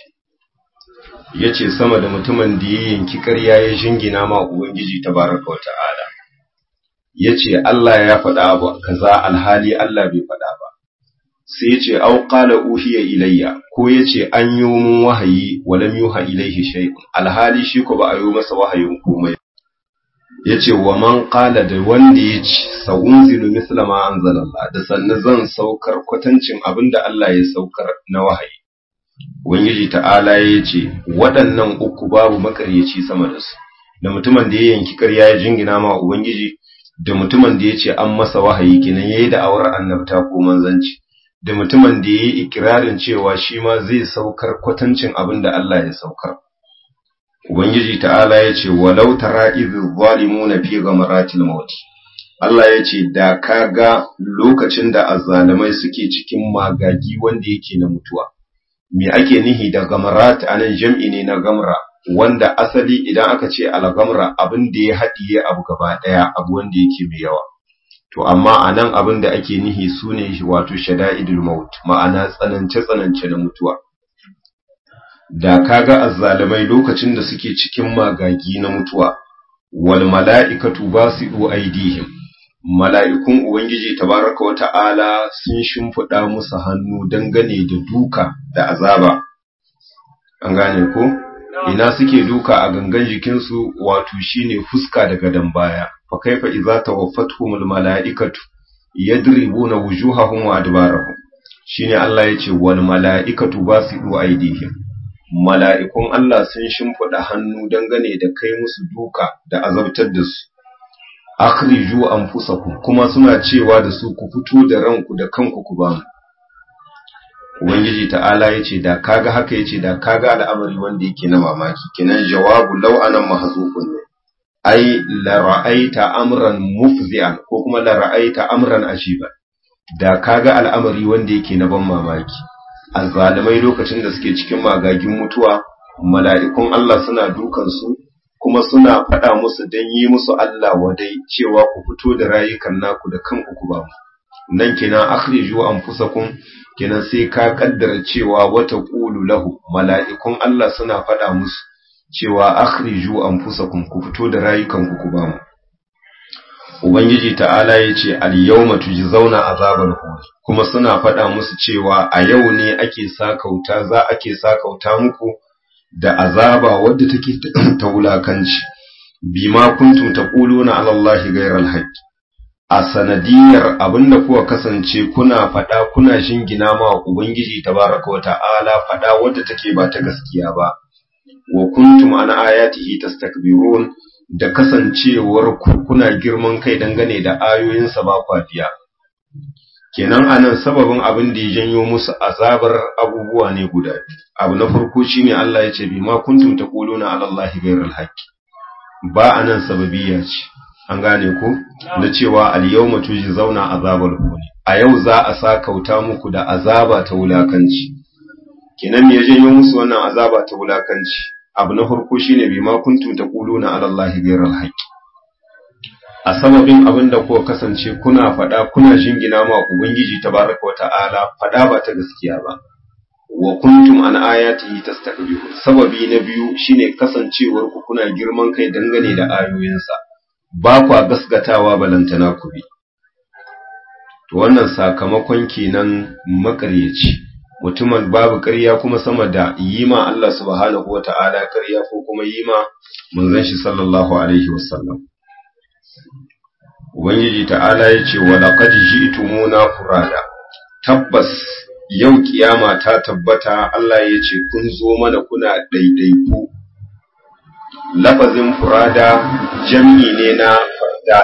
yace sama da mutumin da ya yanki ƙarya ya jingina ma ubangiji tabaraka wata'ala yace Allah ya faɗa abu kaza alhali Allah bai faɗa ba sai yace au qala uhiya ilayya ko yace an yi mun wahayi walam yuha ilayhi shay'un alhali shi ko ba a yi masa wahayin komai yace wa man qala da wanda yace sa'unzilu misla ma anzalallah da sannan zan saukar kwatancin abinda Allah ya saukar na wahayi ubangiji ta'ala yace waɗannan uku babu makaryaci sama da su da mutumin da ya yanki ƙarya ya jingina ma ubangiji da mutumin da yace an masa wahayi kenan yayi da awar annabta ko manzanci da mutumin da yayi ikirarin cewa shi ma zai saukar kwatancin abinda Allah ya saukar Ubangiji ta'ala ya ce, Walau tara izu zalimuna fi gamaratil mauti. Allah ya ce, Da ka ga lokacin da azzalamai suke cikin magagi wanda yake na mutuwa. Me ake nihi da gamarat a nan jam'i ne na gamra, wanda asali idan aka ce algamra abin da ya haɗiye abu gaba ɗaya abu wanda yake mai yawa. To, amma a nan abin da ake nihi su ne wato shada'idul maut, ma'ana tsanance-tsanance na mutuwa. da kaga azzalimai lokacin da suke cikin magagi na mutuwa wal mala'ikatu basidu aidihim mala'ikun ubangiji tabaraka wa ta'ala sun shimfida musu hannu dangane da duka da azaba an gane ko ina suke duka a gangan jikinsu wato shine fuska da gadan baya fa kaifa idza tawaffatuhumul mala'ikatu yadribuna wujuhahum wa adbarahum shine Allah yace wal mala'ikatu basidu aidihim mala'ikun Allah sun shimfiɗa hannu dangane da kai musu duka da azabtar da su, akhriju an kuma suna cewa da su ku fito da ranku da kanku ku bamu. Ubangiji ta'ala ya ce, da kaga haka ya ce, da kaga al'amari wanda yake na mamaki, kinan jawabu lau'anan mahazufun ne, ai, lara'aita amran mufzi'an ko kuma lara'aita amran ajiban, da kaga al'amari wanda yake na ban mamaki. azzalimai lokacin da suke cikin magagin mutuwa mala'ikun Allah suna dukansu kuma suna faɗa musu don yi musu Allah wadai cewa ku fito da rayukan naku da kanku ku ba mu nan kenan akhriju anfusakum kenan sai ka kaddara cewa wata qulu lahu mala'ikun Allah suna faɗa musu cewa akhriju anfusakum ku fito da rayukan ku ku ba mu Ubangiji ta'ala ya ce, Al-yawma tujzauna azabal huni, kuma suna faɗa musu cewa a yau ne ake sakauta, za ake sakauta muku da azaba wadda take ta wulakanci, bima kuntum taquluna ala Allah ghayral haqq. A sanadiyar abinda kuka kasance kuna faɗa kuna shingina ma Ubangiji tabaraka wa ta'ala faɗa wadda take ba ta gaskiya ba, wa kuntum an ayatihi tastakbirun da kasancewar kuna girman kai dangane da ayoyinsa ba kwafiya. Kenan anan sababin abin da ya janyo musu azabar abubuwa ne guda Abu na farko shine Allah ya ce bi ma kuntum taquluna ala Allah ghayral haqqi. Ba anan sababiyya ce. An gane ko na cewa al yawma tujzauna azabal huni. A yau za a sa kauta muku da azaba ta wulakanci. Kenan me ya janyo musu wannan azaba ta wulakanci? abu na farko shine bi ma kuntum taquluna ala allahi ghayral haqq a sababin abin da kuka kasance kuna faɗa kuna jingina ma ubangiji tabaraka wa ta'ala faɗa ba ta gaskiya ba wa kuntum an ayatihi tastakbirun sababi na biyu shine kasancewar ku kuna girman kai dangane da ayoyinsa ba kwa gaskatawa balantana ku bi to wannan sakamakon kenan makaryaci mutumin babu ƙarya kuma sama da yi ma Allah subhanahu wata'ala ƙarya ko kuma yi ma manzon shi sallallahu alaihi wasallam ubangiji ta'ala ya ce wa laqad ji'tumuna furada tabbas yau kiyama ta tabbata Allah ya ce kun zo mana kuna ɗaiɗaiku lafazin furada jam'i ne na fardan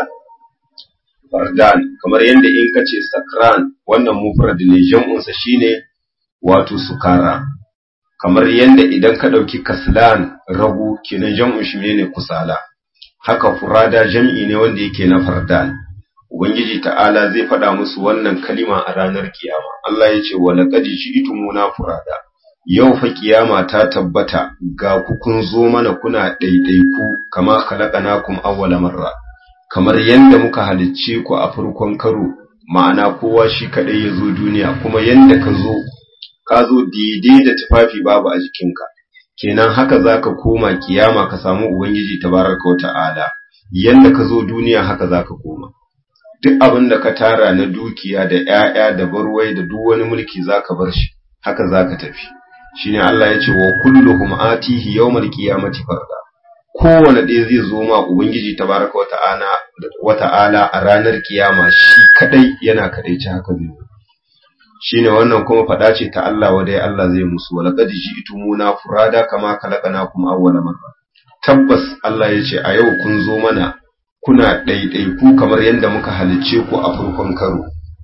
fardan kamar yadda in kace sakran wannan mufrad ne jam'unsa shine wato sukara kamar yadda idan ka ɗauki kaslan ragu kenan jam'un shi ne kusala haka furada jam'i ne wanda yake na fardan ubangiji ta'ala zai faɗa musu wannan kalima a ranar kiyama Allah ya ce wa laqad ji'tumuna furada yau fa kiyama ta tabbata ga ku kun zo mana kuna ɗaiɗaiku kama khalaqnakum awwala marra kamar yanda muka halicce ku a farkon karo ma'ana kowa shi kadai ya zo duniya kuma yanda ka zo ka zo daidai da tufafi babu a jikinka kenan haka zaka koma kiyama ka samu ubangiji tabaraka wata'ala yanda ka zo duniya haka zaka koma duk abin da ka tara na dukiya da ƴaƴa da barwai da duk wani mulki zaka bar shi haka zaka tafi shine Allah ya ce wa kulluhum atihi yawmal qiyamati farda kowane ɗaya zai zo ma ubangiji tabaraka wata'ala wata'ala a ranar kiyama shi kadai yana kadaici haka zai zo shine wannan kuma faɗa ce ta Allah wa dai Allah zai musu wala qad ji'tumuna furada kama khalaqnakum awwala marra tabbas Allah ya ce a yau kun zo mana kuna ɗaiɗaiku kamar yadda muka halicce ku a farkon karo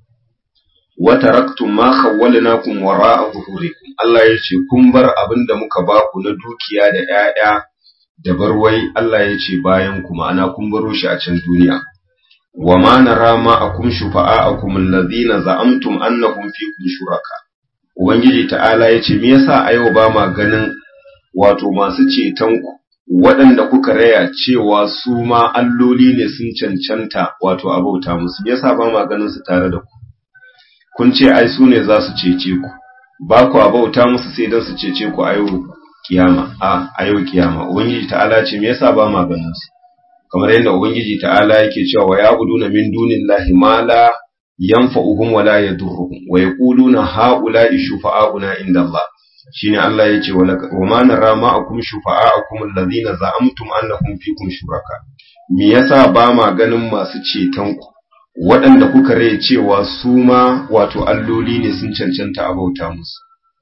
wa taraktum ma khawwalnakum wara'a zuhurikum Allah ya ce kun bar abin da muka ba ku na dukiya da ƴaƴa da barwai Allah ya ce bayan ku ma'ana kun baro shi a can duniya wa ma nara ma'akum shufa'akum allazina za'amtum annahum fikum shuraka ubangiji ta'ala ya ce me yasa a yau ba ma ganin wato masu ceton ku waɗanda kuka raya cewa su ma alloli ne sun cancanta wato abauta musu yasa ba ma ganin su tare da ku kun ce ai su ne za su cece ku ba ku abauta musu sai dan su cece ku a yau kiyama a a yau kiyama ubangiji ta'ala ce me yasa ba ma ganin su kamar yadda ubangiji ta'ala yake cewa wa ya'buduna min dunillahi ma la yanfa'uhum wa la yadurruhum wa yaquluna ha'ula'i shufa'auna inda Allah shine Allah yace wa ma nara ma'akum shufa'akum allazina za'amtum annahum fikum shuraka me yasa ba ma ganin masu ceton ku waɗanda kuka rai cewa su ma wato alloli ne sun cancanta a bauta musu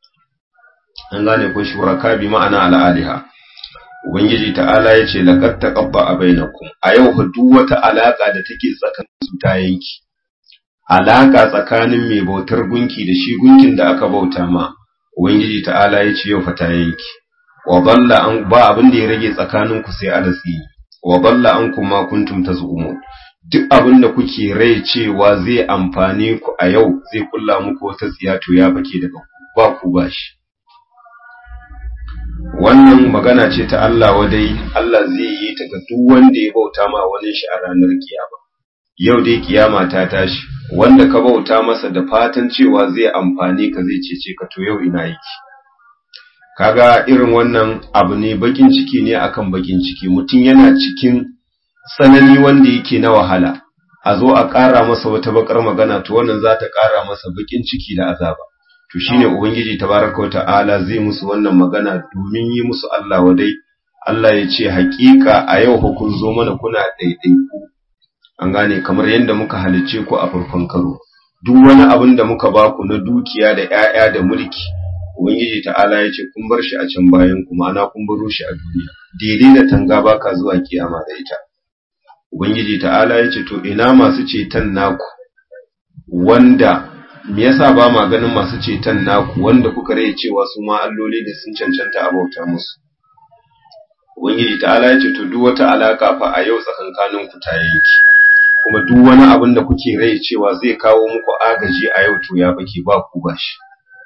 an gane ko shuraka bi ma'ana al'aliha ubangiji ta'ala yace laqad taqabba bainakum a yau duk wata alaka da take tsakanin su ta yanki alaka tsakanin mai bautar gunki da shi gunkin da aka bauta ma Ubangiji ta'ala ya ce yau fata yanki, wa balla an ba abin da ya rage tsakaninku sai alatsi, wa balla an kuma kuntum ta zuumu. Duk abin da kuke rai cewa zai amfane ku a yau zai kulla muku wata tsiya to ya bake daga ba ku ba shi. Wannan magana ce ta Allah wadai Allah zai yi ta ga duk wanda ya bauta ma wani shi a ranar kiyama. Yau dai kiyama ta tashi, wanda ka bauta masa da fatan cewa zai amfani ka zai cece ka to yau ina yake kaga irin wannan abu ne bakin ciki ne akan bakin ciki mutum yana cikin tsanani wanda yake na wahala a zo a ƙara masa wata bakar magana to wannan za ta ƙara masa bakin ciki da azaba to shine ubangiji tabaraka ta'ala zai musu wannan magana domin yi musu Allah wadai Allah ya ce haƙiƙa a yau hukun zo mana kuna ɗaiɗaiku an gane kamar yadda muka halicce ku a farkon karo duk wani abin da muka ba ku na dukiya da ƴaƴa da mulki ubangiji ta'ala ya ce kun bar shi a can bayan ku ma'ana kun baro shi a duniya daidai da tanga baka zuwa kiyama da ita ubangiji ta'ala ya ce to ina masu ceton naku wanda me yasa ba ma ganin masu ceton naku wanda kuka rai cewa su ma alloli da sun cancanta a bauta musu ubangiji ta'ala ya ce to duk wata alaka fa a yau tsakankanin ku ta yanki kuma duk wani abin da kuke rai cewa zai kawo muku agaji a yau to ya bake ba ku ba shi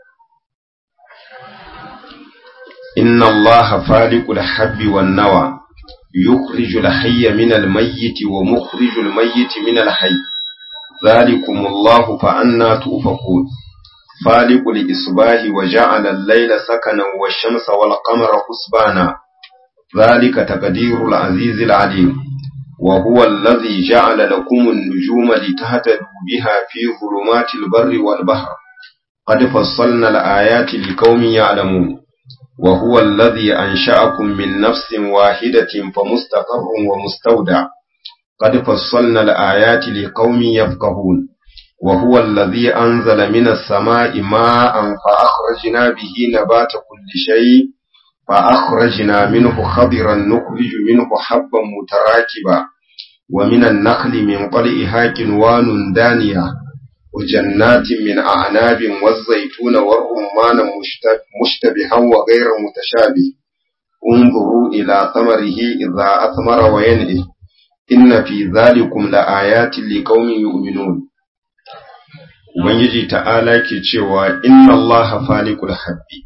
inna allaha faliqul habbi wan nawa yukhrijul hayya minal mayyiti wa mukhrijul mayyiti minal hayy ذلكم الله فأنا تؤفكون فالق الإصباح وجعل الليل سكنا والشمس والقمر حسبانا ذلك تقدير العزيز العليم وهو الذي جعل لكم النجوم لتهتدوا بها في ظلمات البر والبحر قد فصلنا الآيات لقوم يعلمون وهو الذي أنشأكم من نفس واحدة فمستقر ومستودع قد فصلنا الآيات لقوم يفقهون وهو الذي أنزل من السماء ماء فأخرجنا به نبات كل شيء فأخرجنا منه خضرا نخرج منه حبا متراكبا ومن النخل من طلئها كنوان دانية وجنات من أعناب والزيتون والرمان مشتبها وغير متشابه انظروا إلى ثمره إذا أثمر وينعه inna fi zalikum laayatin liqaumin yu'minun ubangiji ta'ala ke cewa inna allaha faliqul habbi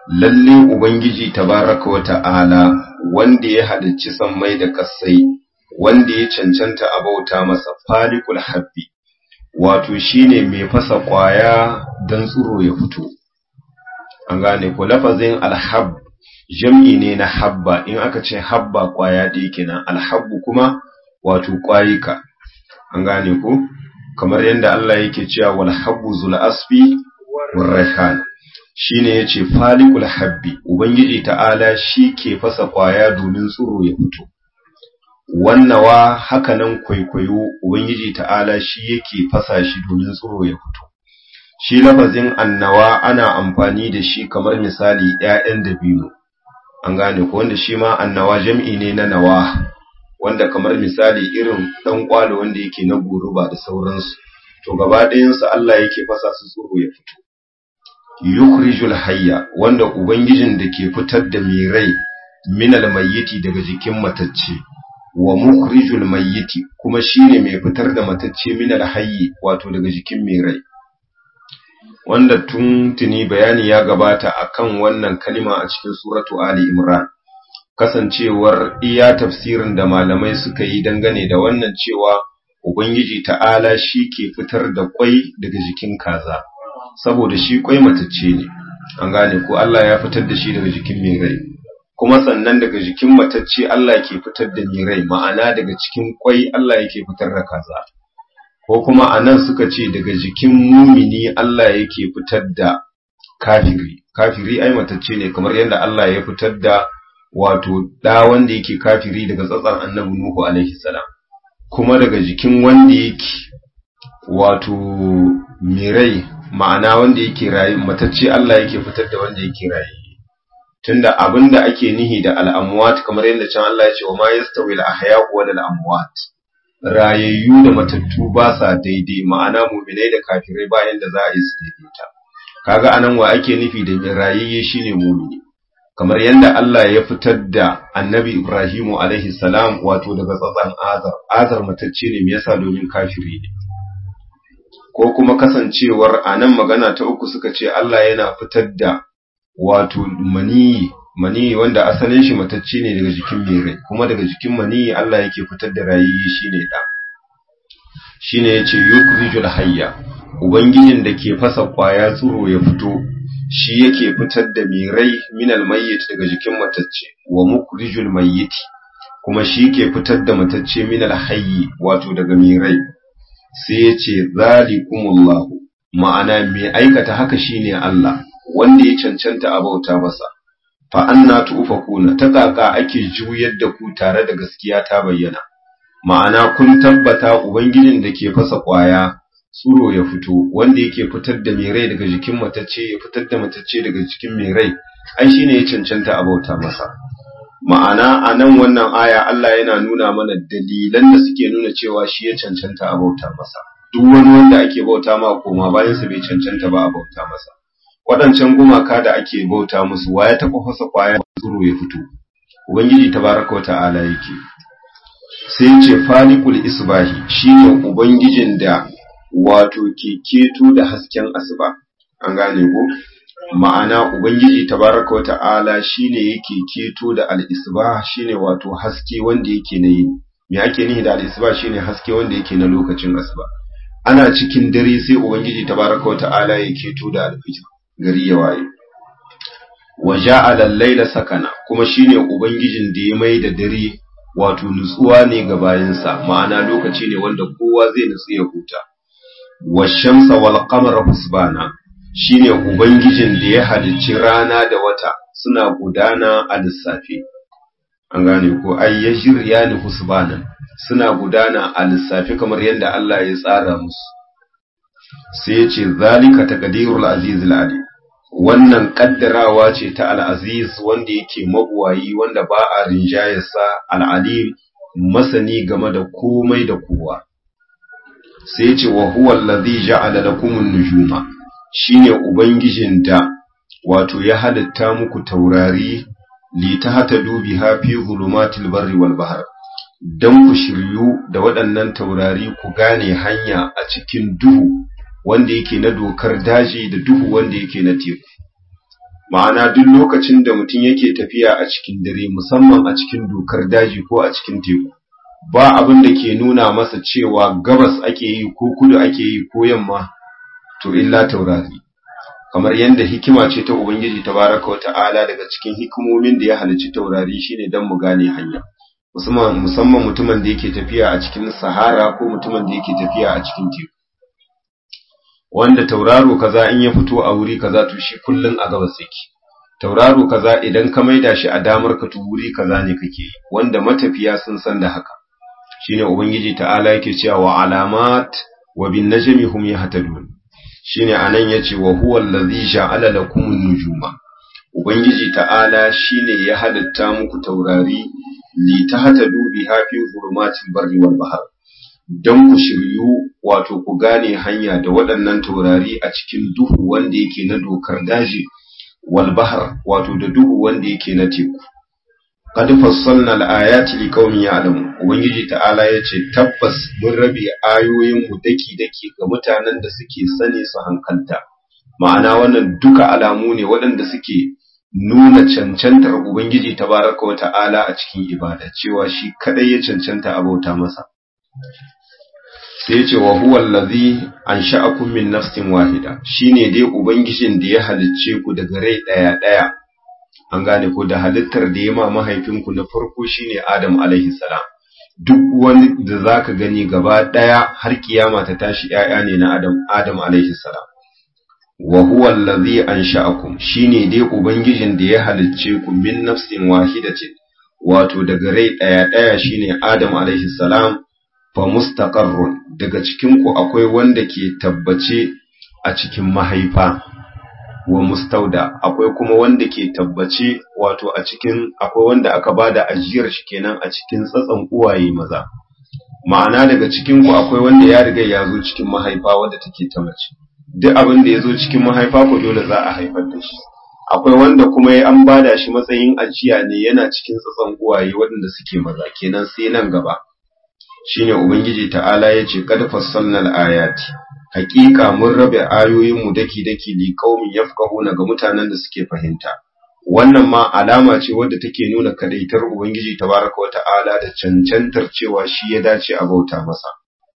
lalle ubangiji tabaraka wa ta'ala wanda ya halicci sammai da kasai wanda ya cancanta a bauta masa falikul habbi wato shine mai fasa kwaya dan tsuro ya fito an gane ko lafazin alhab jam'i ne na habba in aka ce habba kwaya da yake nan alhabbu kuma wato kwayika an gane ko kamar yadda Allah yake cewa wal habbu zul asfi war rayhan shine yace falikul habbi ubangiji ta'ala shi ke fasa kwaya domin tsuro ya fito wannawa hakanan kwaikwayo ubangiji ta'ala shi yake fasa shi domin tsuro ya fito shi lafazin annawa ana amfani da shi kamar misali ƴaƴan dabino an gane ko wanda shi ma annawa jam'i ne na nawa wanda kamar misali irin dan kwalo wanda yake na guruba da sauransu to gaba ɗayansu Allah yake fasa su tsuro ya fito yukhrijul hayya wanda ubangijin da ke fitar da mai rai minal mayyiti daga jikin matacce wa mukhrijul mayyiti kuma shine mai fitar da matacce minal hayyi wato daga jikin mai rai wanda tun tuni bayani ya gabata akan wannan kalima a cikin suratu ali imran kasancewar iya tafsirin da malamai suka yi dangane da wannan cewa ubangiji ta'ala shi ke fitar da kwai daga jikin kaza saboda shi kwai matacce ne an gane ko Allah ya fitar da shi daga jikin mai rai kuma sannan daga jikin matacce Allah ke fitar da mai rai ma'ana daga cikin kwai Allah yake fitar da kaza ko kuma anan suka ce daga jikin mumini Allah yake fitar da kafiri kafiri ai matacce ne kamar yadda Allah ya fitar da wato da wanda yake kafiri daga tsatsan annabi Nuhu alaihi salam kuma daga jikin wanda yake wato mirai ma'ana wanda yake rayi matacce Allah yake fitar da wanda yake rayi tunda abinda ake nihi da al'amwat kamar yadda can Allah ya ce wa ma yastawi al-ahya wa al-amwat rayayyu da matattu ba sa daidai ma'ana mu'minai da kafirai ba yanda za a yi su daidaita kaga anan wa ake nufi da rayayye shine mu'mini kamar yadda Allah ya fitar da annabi Ibrahimu alaihi salam wato daga tsatsan azar azar matacce ne me yasa domin kafiri ne ko kuma kasancewar anan magana ta uku suka ce Allah yana fitar da wato maniyi maniyi wanda asalin shi matacce ne daga jikin mai rai kuma daga jikin maniyi Allah yake fitar da rayiyi shine da shine yace yukrijul hayya ubangijin da ke fasa kwaya tsuro ya fito shi yake fitar da mai rai minal mayyit daga jikin matacce wa mukrijul mayyit kuma shi ke fitar da matacce minal hayyi wato daga mai rai sai yace zalikumullahu ma'ana mai aikata haka shine Allah wanda ya cancanta a bauta masa fa anna tufakuna ta kaka ake juyar da ku tare da gaskiya ta bayyana ma'ana kun tabbata ubangijin da ke fasa kwaya tsuro ya fito wanda yake fitar da mai rai daga jikin matacce ya fitar da matacce daga jikin mai rai ai shine ya cancanta a bauta masa ma'ana a nan wannan aya Allah yana nuna mana dalilan da suke nuna cewa shi ya cancanta a bauta masa duk wani wanda ake bauta ma koma bayan sa bai cancanta ba a bauta masa waɗancan gumaka da ake bauta musu waya ta fasa kwaya tsuro ya fito ubangiji tabaraka wa ta'ala yake sai ce falikul isbahi shine ubangijin da wato ke keto da hasken asuba an gane ko ma'ana ubangiji tabaraka wa ta'ala shine yake keto da al-isbah shine wato haske wanda yake na yini me ake nihi da al-isbah shine haske wanda yake na lokacin asuba ana cikin dare sai ubangiji tabaraka wa ta'ala ya keto da al-fajr gari ya waye wa ja'ala al-layla sakana kuma shine ubangijin da ya mai da dare wato nutsuwa ne ga bayansa ma'ana lokaci ne wanda kowa zai nutsu ya huta washamsa wal qamara husbana shine ubangijin da ya halicci rana da wata suna gudana a lissafi an gane ko ay yajriyani husbana suna gudana a lissafi kamar yadda Allah ya tsara musu sai ya ce zalika taqdirul azizul alim wannan kaddarawa ce ta al-aziz wanda yake mabuwayi wanda ba a rinjayarsa al-alim masani game da komai da kowa sai ce wa huwa allazi ja'ala lakumun nujuma shine ubangijin da wato ya halitta muku taurari li tahtadu biha fi zulumatil barri wal bahr dan ku shiryu da waɗannan taurari ku gane hanya a cikin duhu wanda yake na dokar daji da duhu wanda yake na teku ma'ana duk lokacin da mutum yake tafiya a cikin dare musamman a cikin dokar daji ko a cikin teku ba abin da ke nuna masa cewa gabas ake yi ko kudu ake yi ko yamma to illa taurari kamar yadda hikima ce ta ubangiji tabaraka wata'ala daga cikin hikimomin da ya halicci taurari shine dan mu gane hanya musamman musamman mutumin da yake tafiya a cikin sahara ko mutumin da yake tafiya a cikin teku wanda tauraro kaza in ya fito a wuri kaza to shi kullun a gabas yake tauraro kaza idan ka maida shi a damar ka to wuri kaza ne kake yi wanda matafiya sun san da haka shine ubangiji ta'ala yake cewa wa alamat wa bin najmi hum yahtadun shine anan yace wa huwa allazi ja'ala lakum an-nujuma ubangiji ta'ala shine ya halitta muku taurari li tahtadu biha fi zulumatil barri wal bahr dan ku shiryu wato ku gane hanya da waɗannan taurari a cikin duhu wanda yake na dokar daji wal bahr wato da duhu wanda yake na teku qad fassalna al-ayati liqaumin ya'lamun ubangiji ta'ala yace tabbas mun rabe ayoyin mu daki daki ga mutanen da suke sane su hankalta ma'ana wannan duka alamu ne waɗanda suke nuna cancantar ubangiji tabaraka wa ta'ala a cikin ibada cewa shi kadai ya cancanta a bauta masa sai yace wa huwa allazi ansha'akum min nafsin wahida shine dai ubangijin da ya halicce ku daga rai daya daya an gane ko da halittar da ya ma mahaifinku na farko shine Adam alaihi salam duk wani da zaka gani gaba daya har kiyama ta tashi yaya ne na Adam Adam alaihi salam wa huwa allazi ansha'akum shine dai ubangijin da ya halicce ku min nafsin wahidatin wato daga rai daya daya shine Adam alaihi salam fa mustaqarrun daga cikin ku akwai wanda ke tabbace a cikin mahaifa wa mustauda akwai kuma wanda ke tabbace wato a cikin akwai wanda aka bada ajiyar shi kenan a cikin tsatsan uwaye maza ma'ana daga cikin ku akwai wanda ya riga ya zo cikin mahaifa wanda take ta mace duk abin da ya zo cikin mahaifa ko dole za a haifar da shi akwai wanda kuma ya an bada shi matsayin ajiya ne yana cikin tsatsan uwaye waɗanda suke maza kenan sai nan gaba shine ubangiji ta'ala yace qad fassalnal ayati hakika mun rabe ayoyinmu daki-daki li qaumin yafqahuna ga mutanen da suke fahimta wannan ma alama ce wadda take nuna kadaitar ubangiji tabaraka wata'ala da cancantar cewa shi ya dace a bauta masa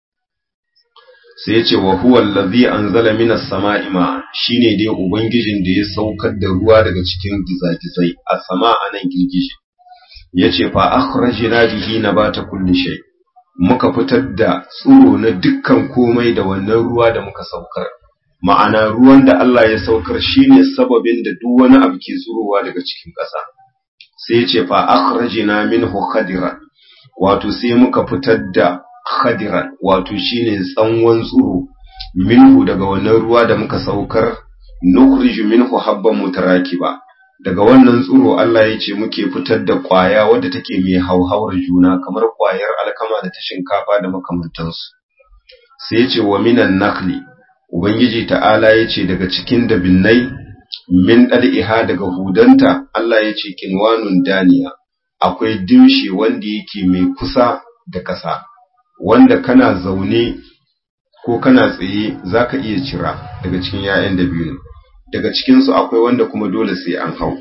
sai yace wa huwa allazi anzala minas sama'i ma shine dai ubangijin da ya saukar da ruwa daga cikin gizagizai a sama anan girgije yace fa akhrajna bihi nabata kulli shay' muka fitar da tsuro na dukkan komai da wannan ruwa da muka saukar ma'ana ruwan da Allah ya saukar shine sababin da duk wani abu ke tsurowa daga cikin ƙasa sai ya ce fa akhrajna minhu khadiran wato sai muka fitar da khadiran wato shine tsanwan tsuro minhu daga wannan ruwa da muka saukar nukhriju minhu habban mutarakiba daga wannan tsuro Allah ya ce muke fitar da ƙwaya wadda take mai hauhawar juna kamar ƙwayar alkama da ta shinkafa da makamantansu sai ya ce wa minan nakli ubangiji ta'ala ya ce daga cikin dabinnai min ɗal'iha daga hudanta Allah ya ce kinwanun daniya akwai dimshi wanda yake mai kusa da ƙasa wanda kana zaune ko kana tsaye za ka iya cira daga cikin ‘ya'yan dabino daga cikinsu akwai wanda kuma dole sai an hau.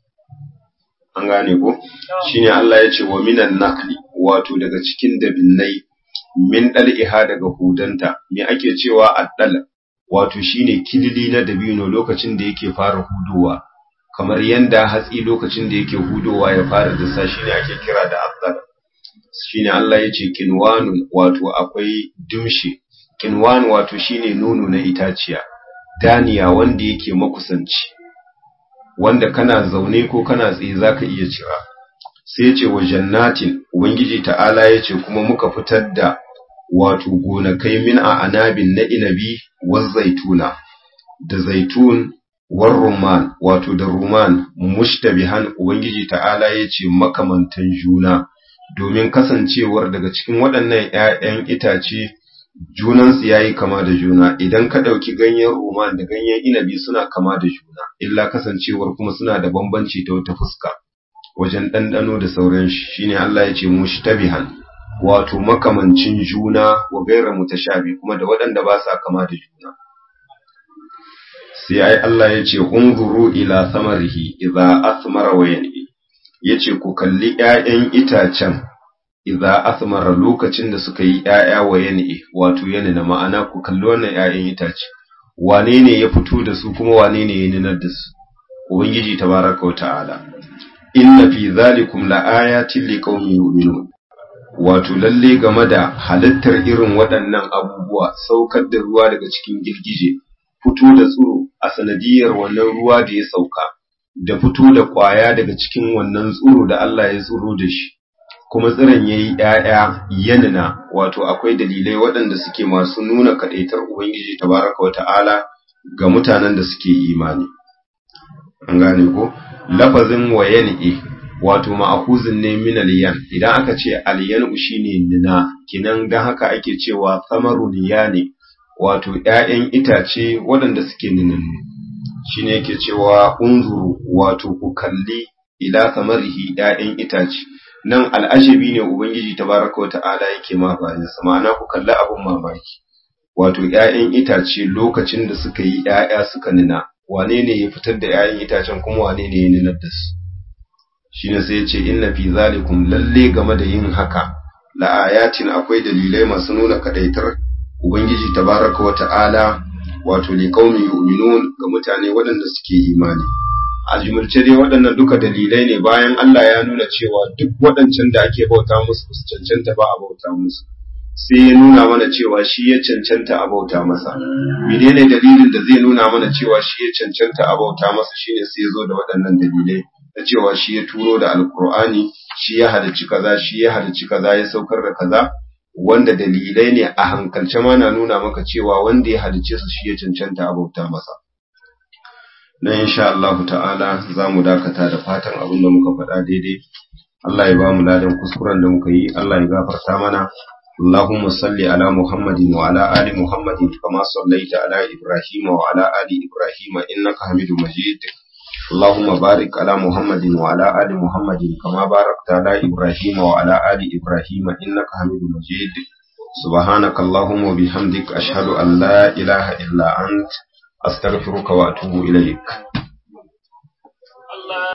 An gane ko? Shi ne Allah ya ce wa minan nakli, wato daga cikin dabinnai, min ɗal'iha daga hudanta, me ake cewa addal, wato shi ne kilili na dabino lokacin da yake fara hudowa, kamar yanda hatsi lokacin da yake hudowa ya fara dasa shi ne ake kira da addal. Shi ne Allah ya ce kinwanun wato akwai dimshi, kinwan wato shi ne nono na itaciya. daniya wanda yake makusanci wanda kana zaune ko kana tsaye zaka iya cira sai ce wa jannatin ubangiji ta'ala yace kuma muka fitar da wato gonakai min a anabin na inabi wa zaituna da zaitun war rumman wato da rumman mushtabihan ubangiji ta'ala yace makamantan juna domin kasancewar daga cikin waɗannan ƴaƴan itace junansu ya yi kama da juna idan ka ɗauki ganyen roman da ganyen inabi suna kama da juna illa kasancewar kuma suna da bambanci ta wata fuska wajen ɗanɗano da sauran shi shine Allah ya ce mushtabihan wato makamancin juna wa gaira mutashabi kuma da waɗanda ba sa kama da juna sai ai Allah ya ce unzuru ila samarihi idza asmara wa yanbi yace ku kalli ƴaƴan itacen idza athmara lokacin da suka yi ƴaƴa wa yani wato yani na ma'ana ku kalli wannan ƴaƴan itace wane ne ya fito da su kuma wane ne ya ninar da su ubangiji tabaraka wata'ala inna fi zalikum laayatin liqaumin yu'minun wato lalle game da halittar irin waɗannan abubuwa saukar da ruwa daga cikin girgije fito da tsiro a sanadiyar wannan ruwa da ya sauka da fito da ƙwaya daga cikin wannan tsiro da Allah ya tsiro da shi kuma tsiron ya yi ‘ya'ya yanina wato akwai dalilai waɗanda suke masu nuna kaɗaitar Ubangiji tabaraka wa ta'ala ga mutanen da suke imani. An gane ko? Lafazin wa yan'i wato ma'akuzin ne min aliyan idan aka ce aliyan shi ne nina kinan don haka ake cewa samaru niya ne wato ‘ya'yan itace waɗanda suke ninannu. Shi ne yake cewa unzuru wato ku kalli ila samarihi ‘ya'yan itace. nan al'ajabi ne Ubangiji tabaraka wa ta'ala yake ma bayansa ma'ana ku kalli abin mamaki wato ‘ya'yan itace lokacin da suka yi ‘ya'ya suka nina wane ne ya fitar da ‘ya'yan itacen kuma wane ne ya ninar da su shi ne sai ce inna fi zalikum lalle game da yin haka la'ayatin akwai dalilai masu nuna kadaitar Ubangiji tabaraka wa ta'ala wato li qaumi yu'minun ga mutane waɗanda suke imani a jumulce dai waɗannan duka dalilai ne bayan Allah ya nuna cewa duk waɗancan da ake bauta musu su cancanta ba a bauta musu sai ya nuna mana cewa shi ya cancanta a bauta masa menene dalilin da zai nuna mana cewa shi ya cancanta a bauta masa shine sai ya zo da waɗannan dalilai da cewa shi ya turo da alkur'ani shi ya halicci kaza shi ya halicci kaza ya saukar da kaza wanda dalilai ne a hankalce ma na nuna maka cewa wanda ya halicce su shi ya cancanta a bauta masa na insha Allah ta'ala za mu dakata da fatan abin da muka faɗa daidai Allah ya ba mu ladan kuskuren da muka yi Allah ya gafarta mana Allahumma salli ala Muhammadin wa ala ali Muhammadin kama sallaita ala Ibrahim wa ala ali Ibrahim innaka Hamidum Majid اللهم بارك على محمد وعلى آل محمد كما باركت على إبراهيم وعلى آل إبراهيم إنك حميد مجيد سبحانك اللهم وبحمدك أشهد أن لا إله إلا أنت أستغفرك وأتوب إليك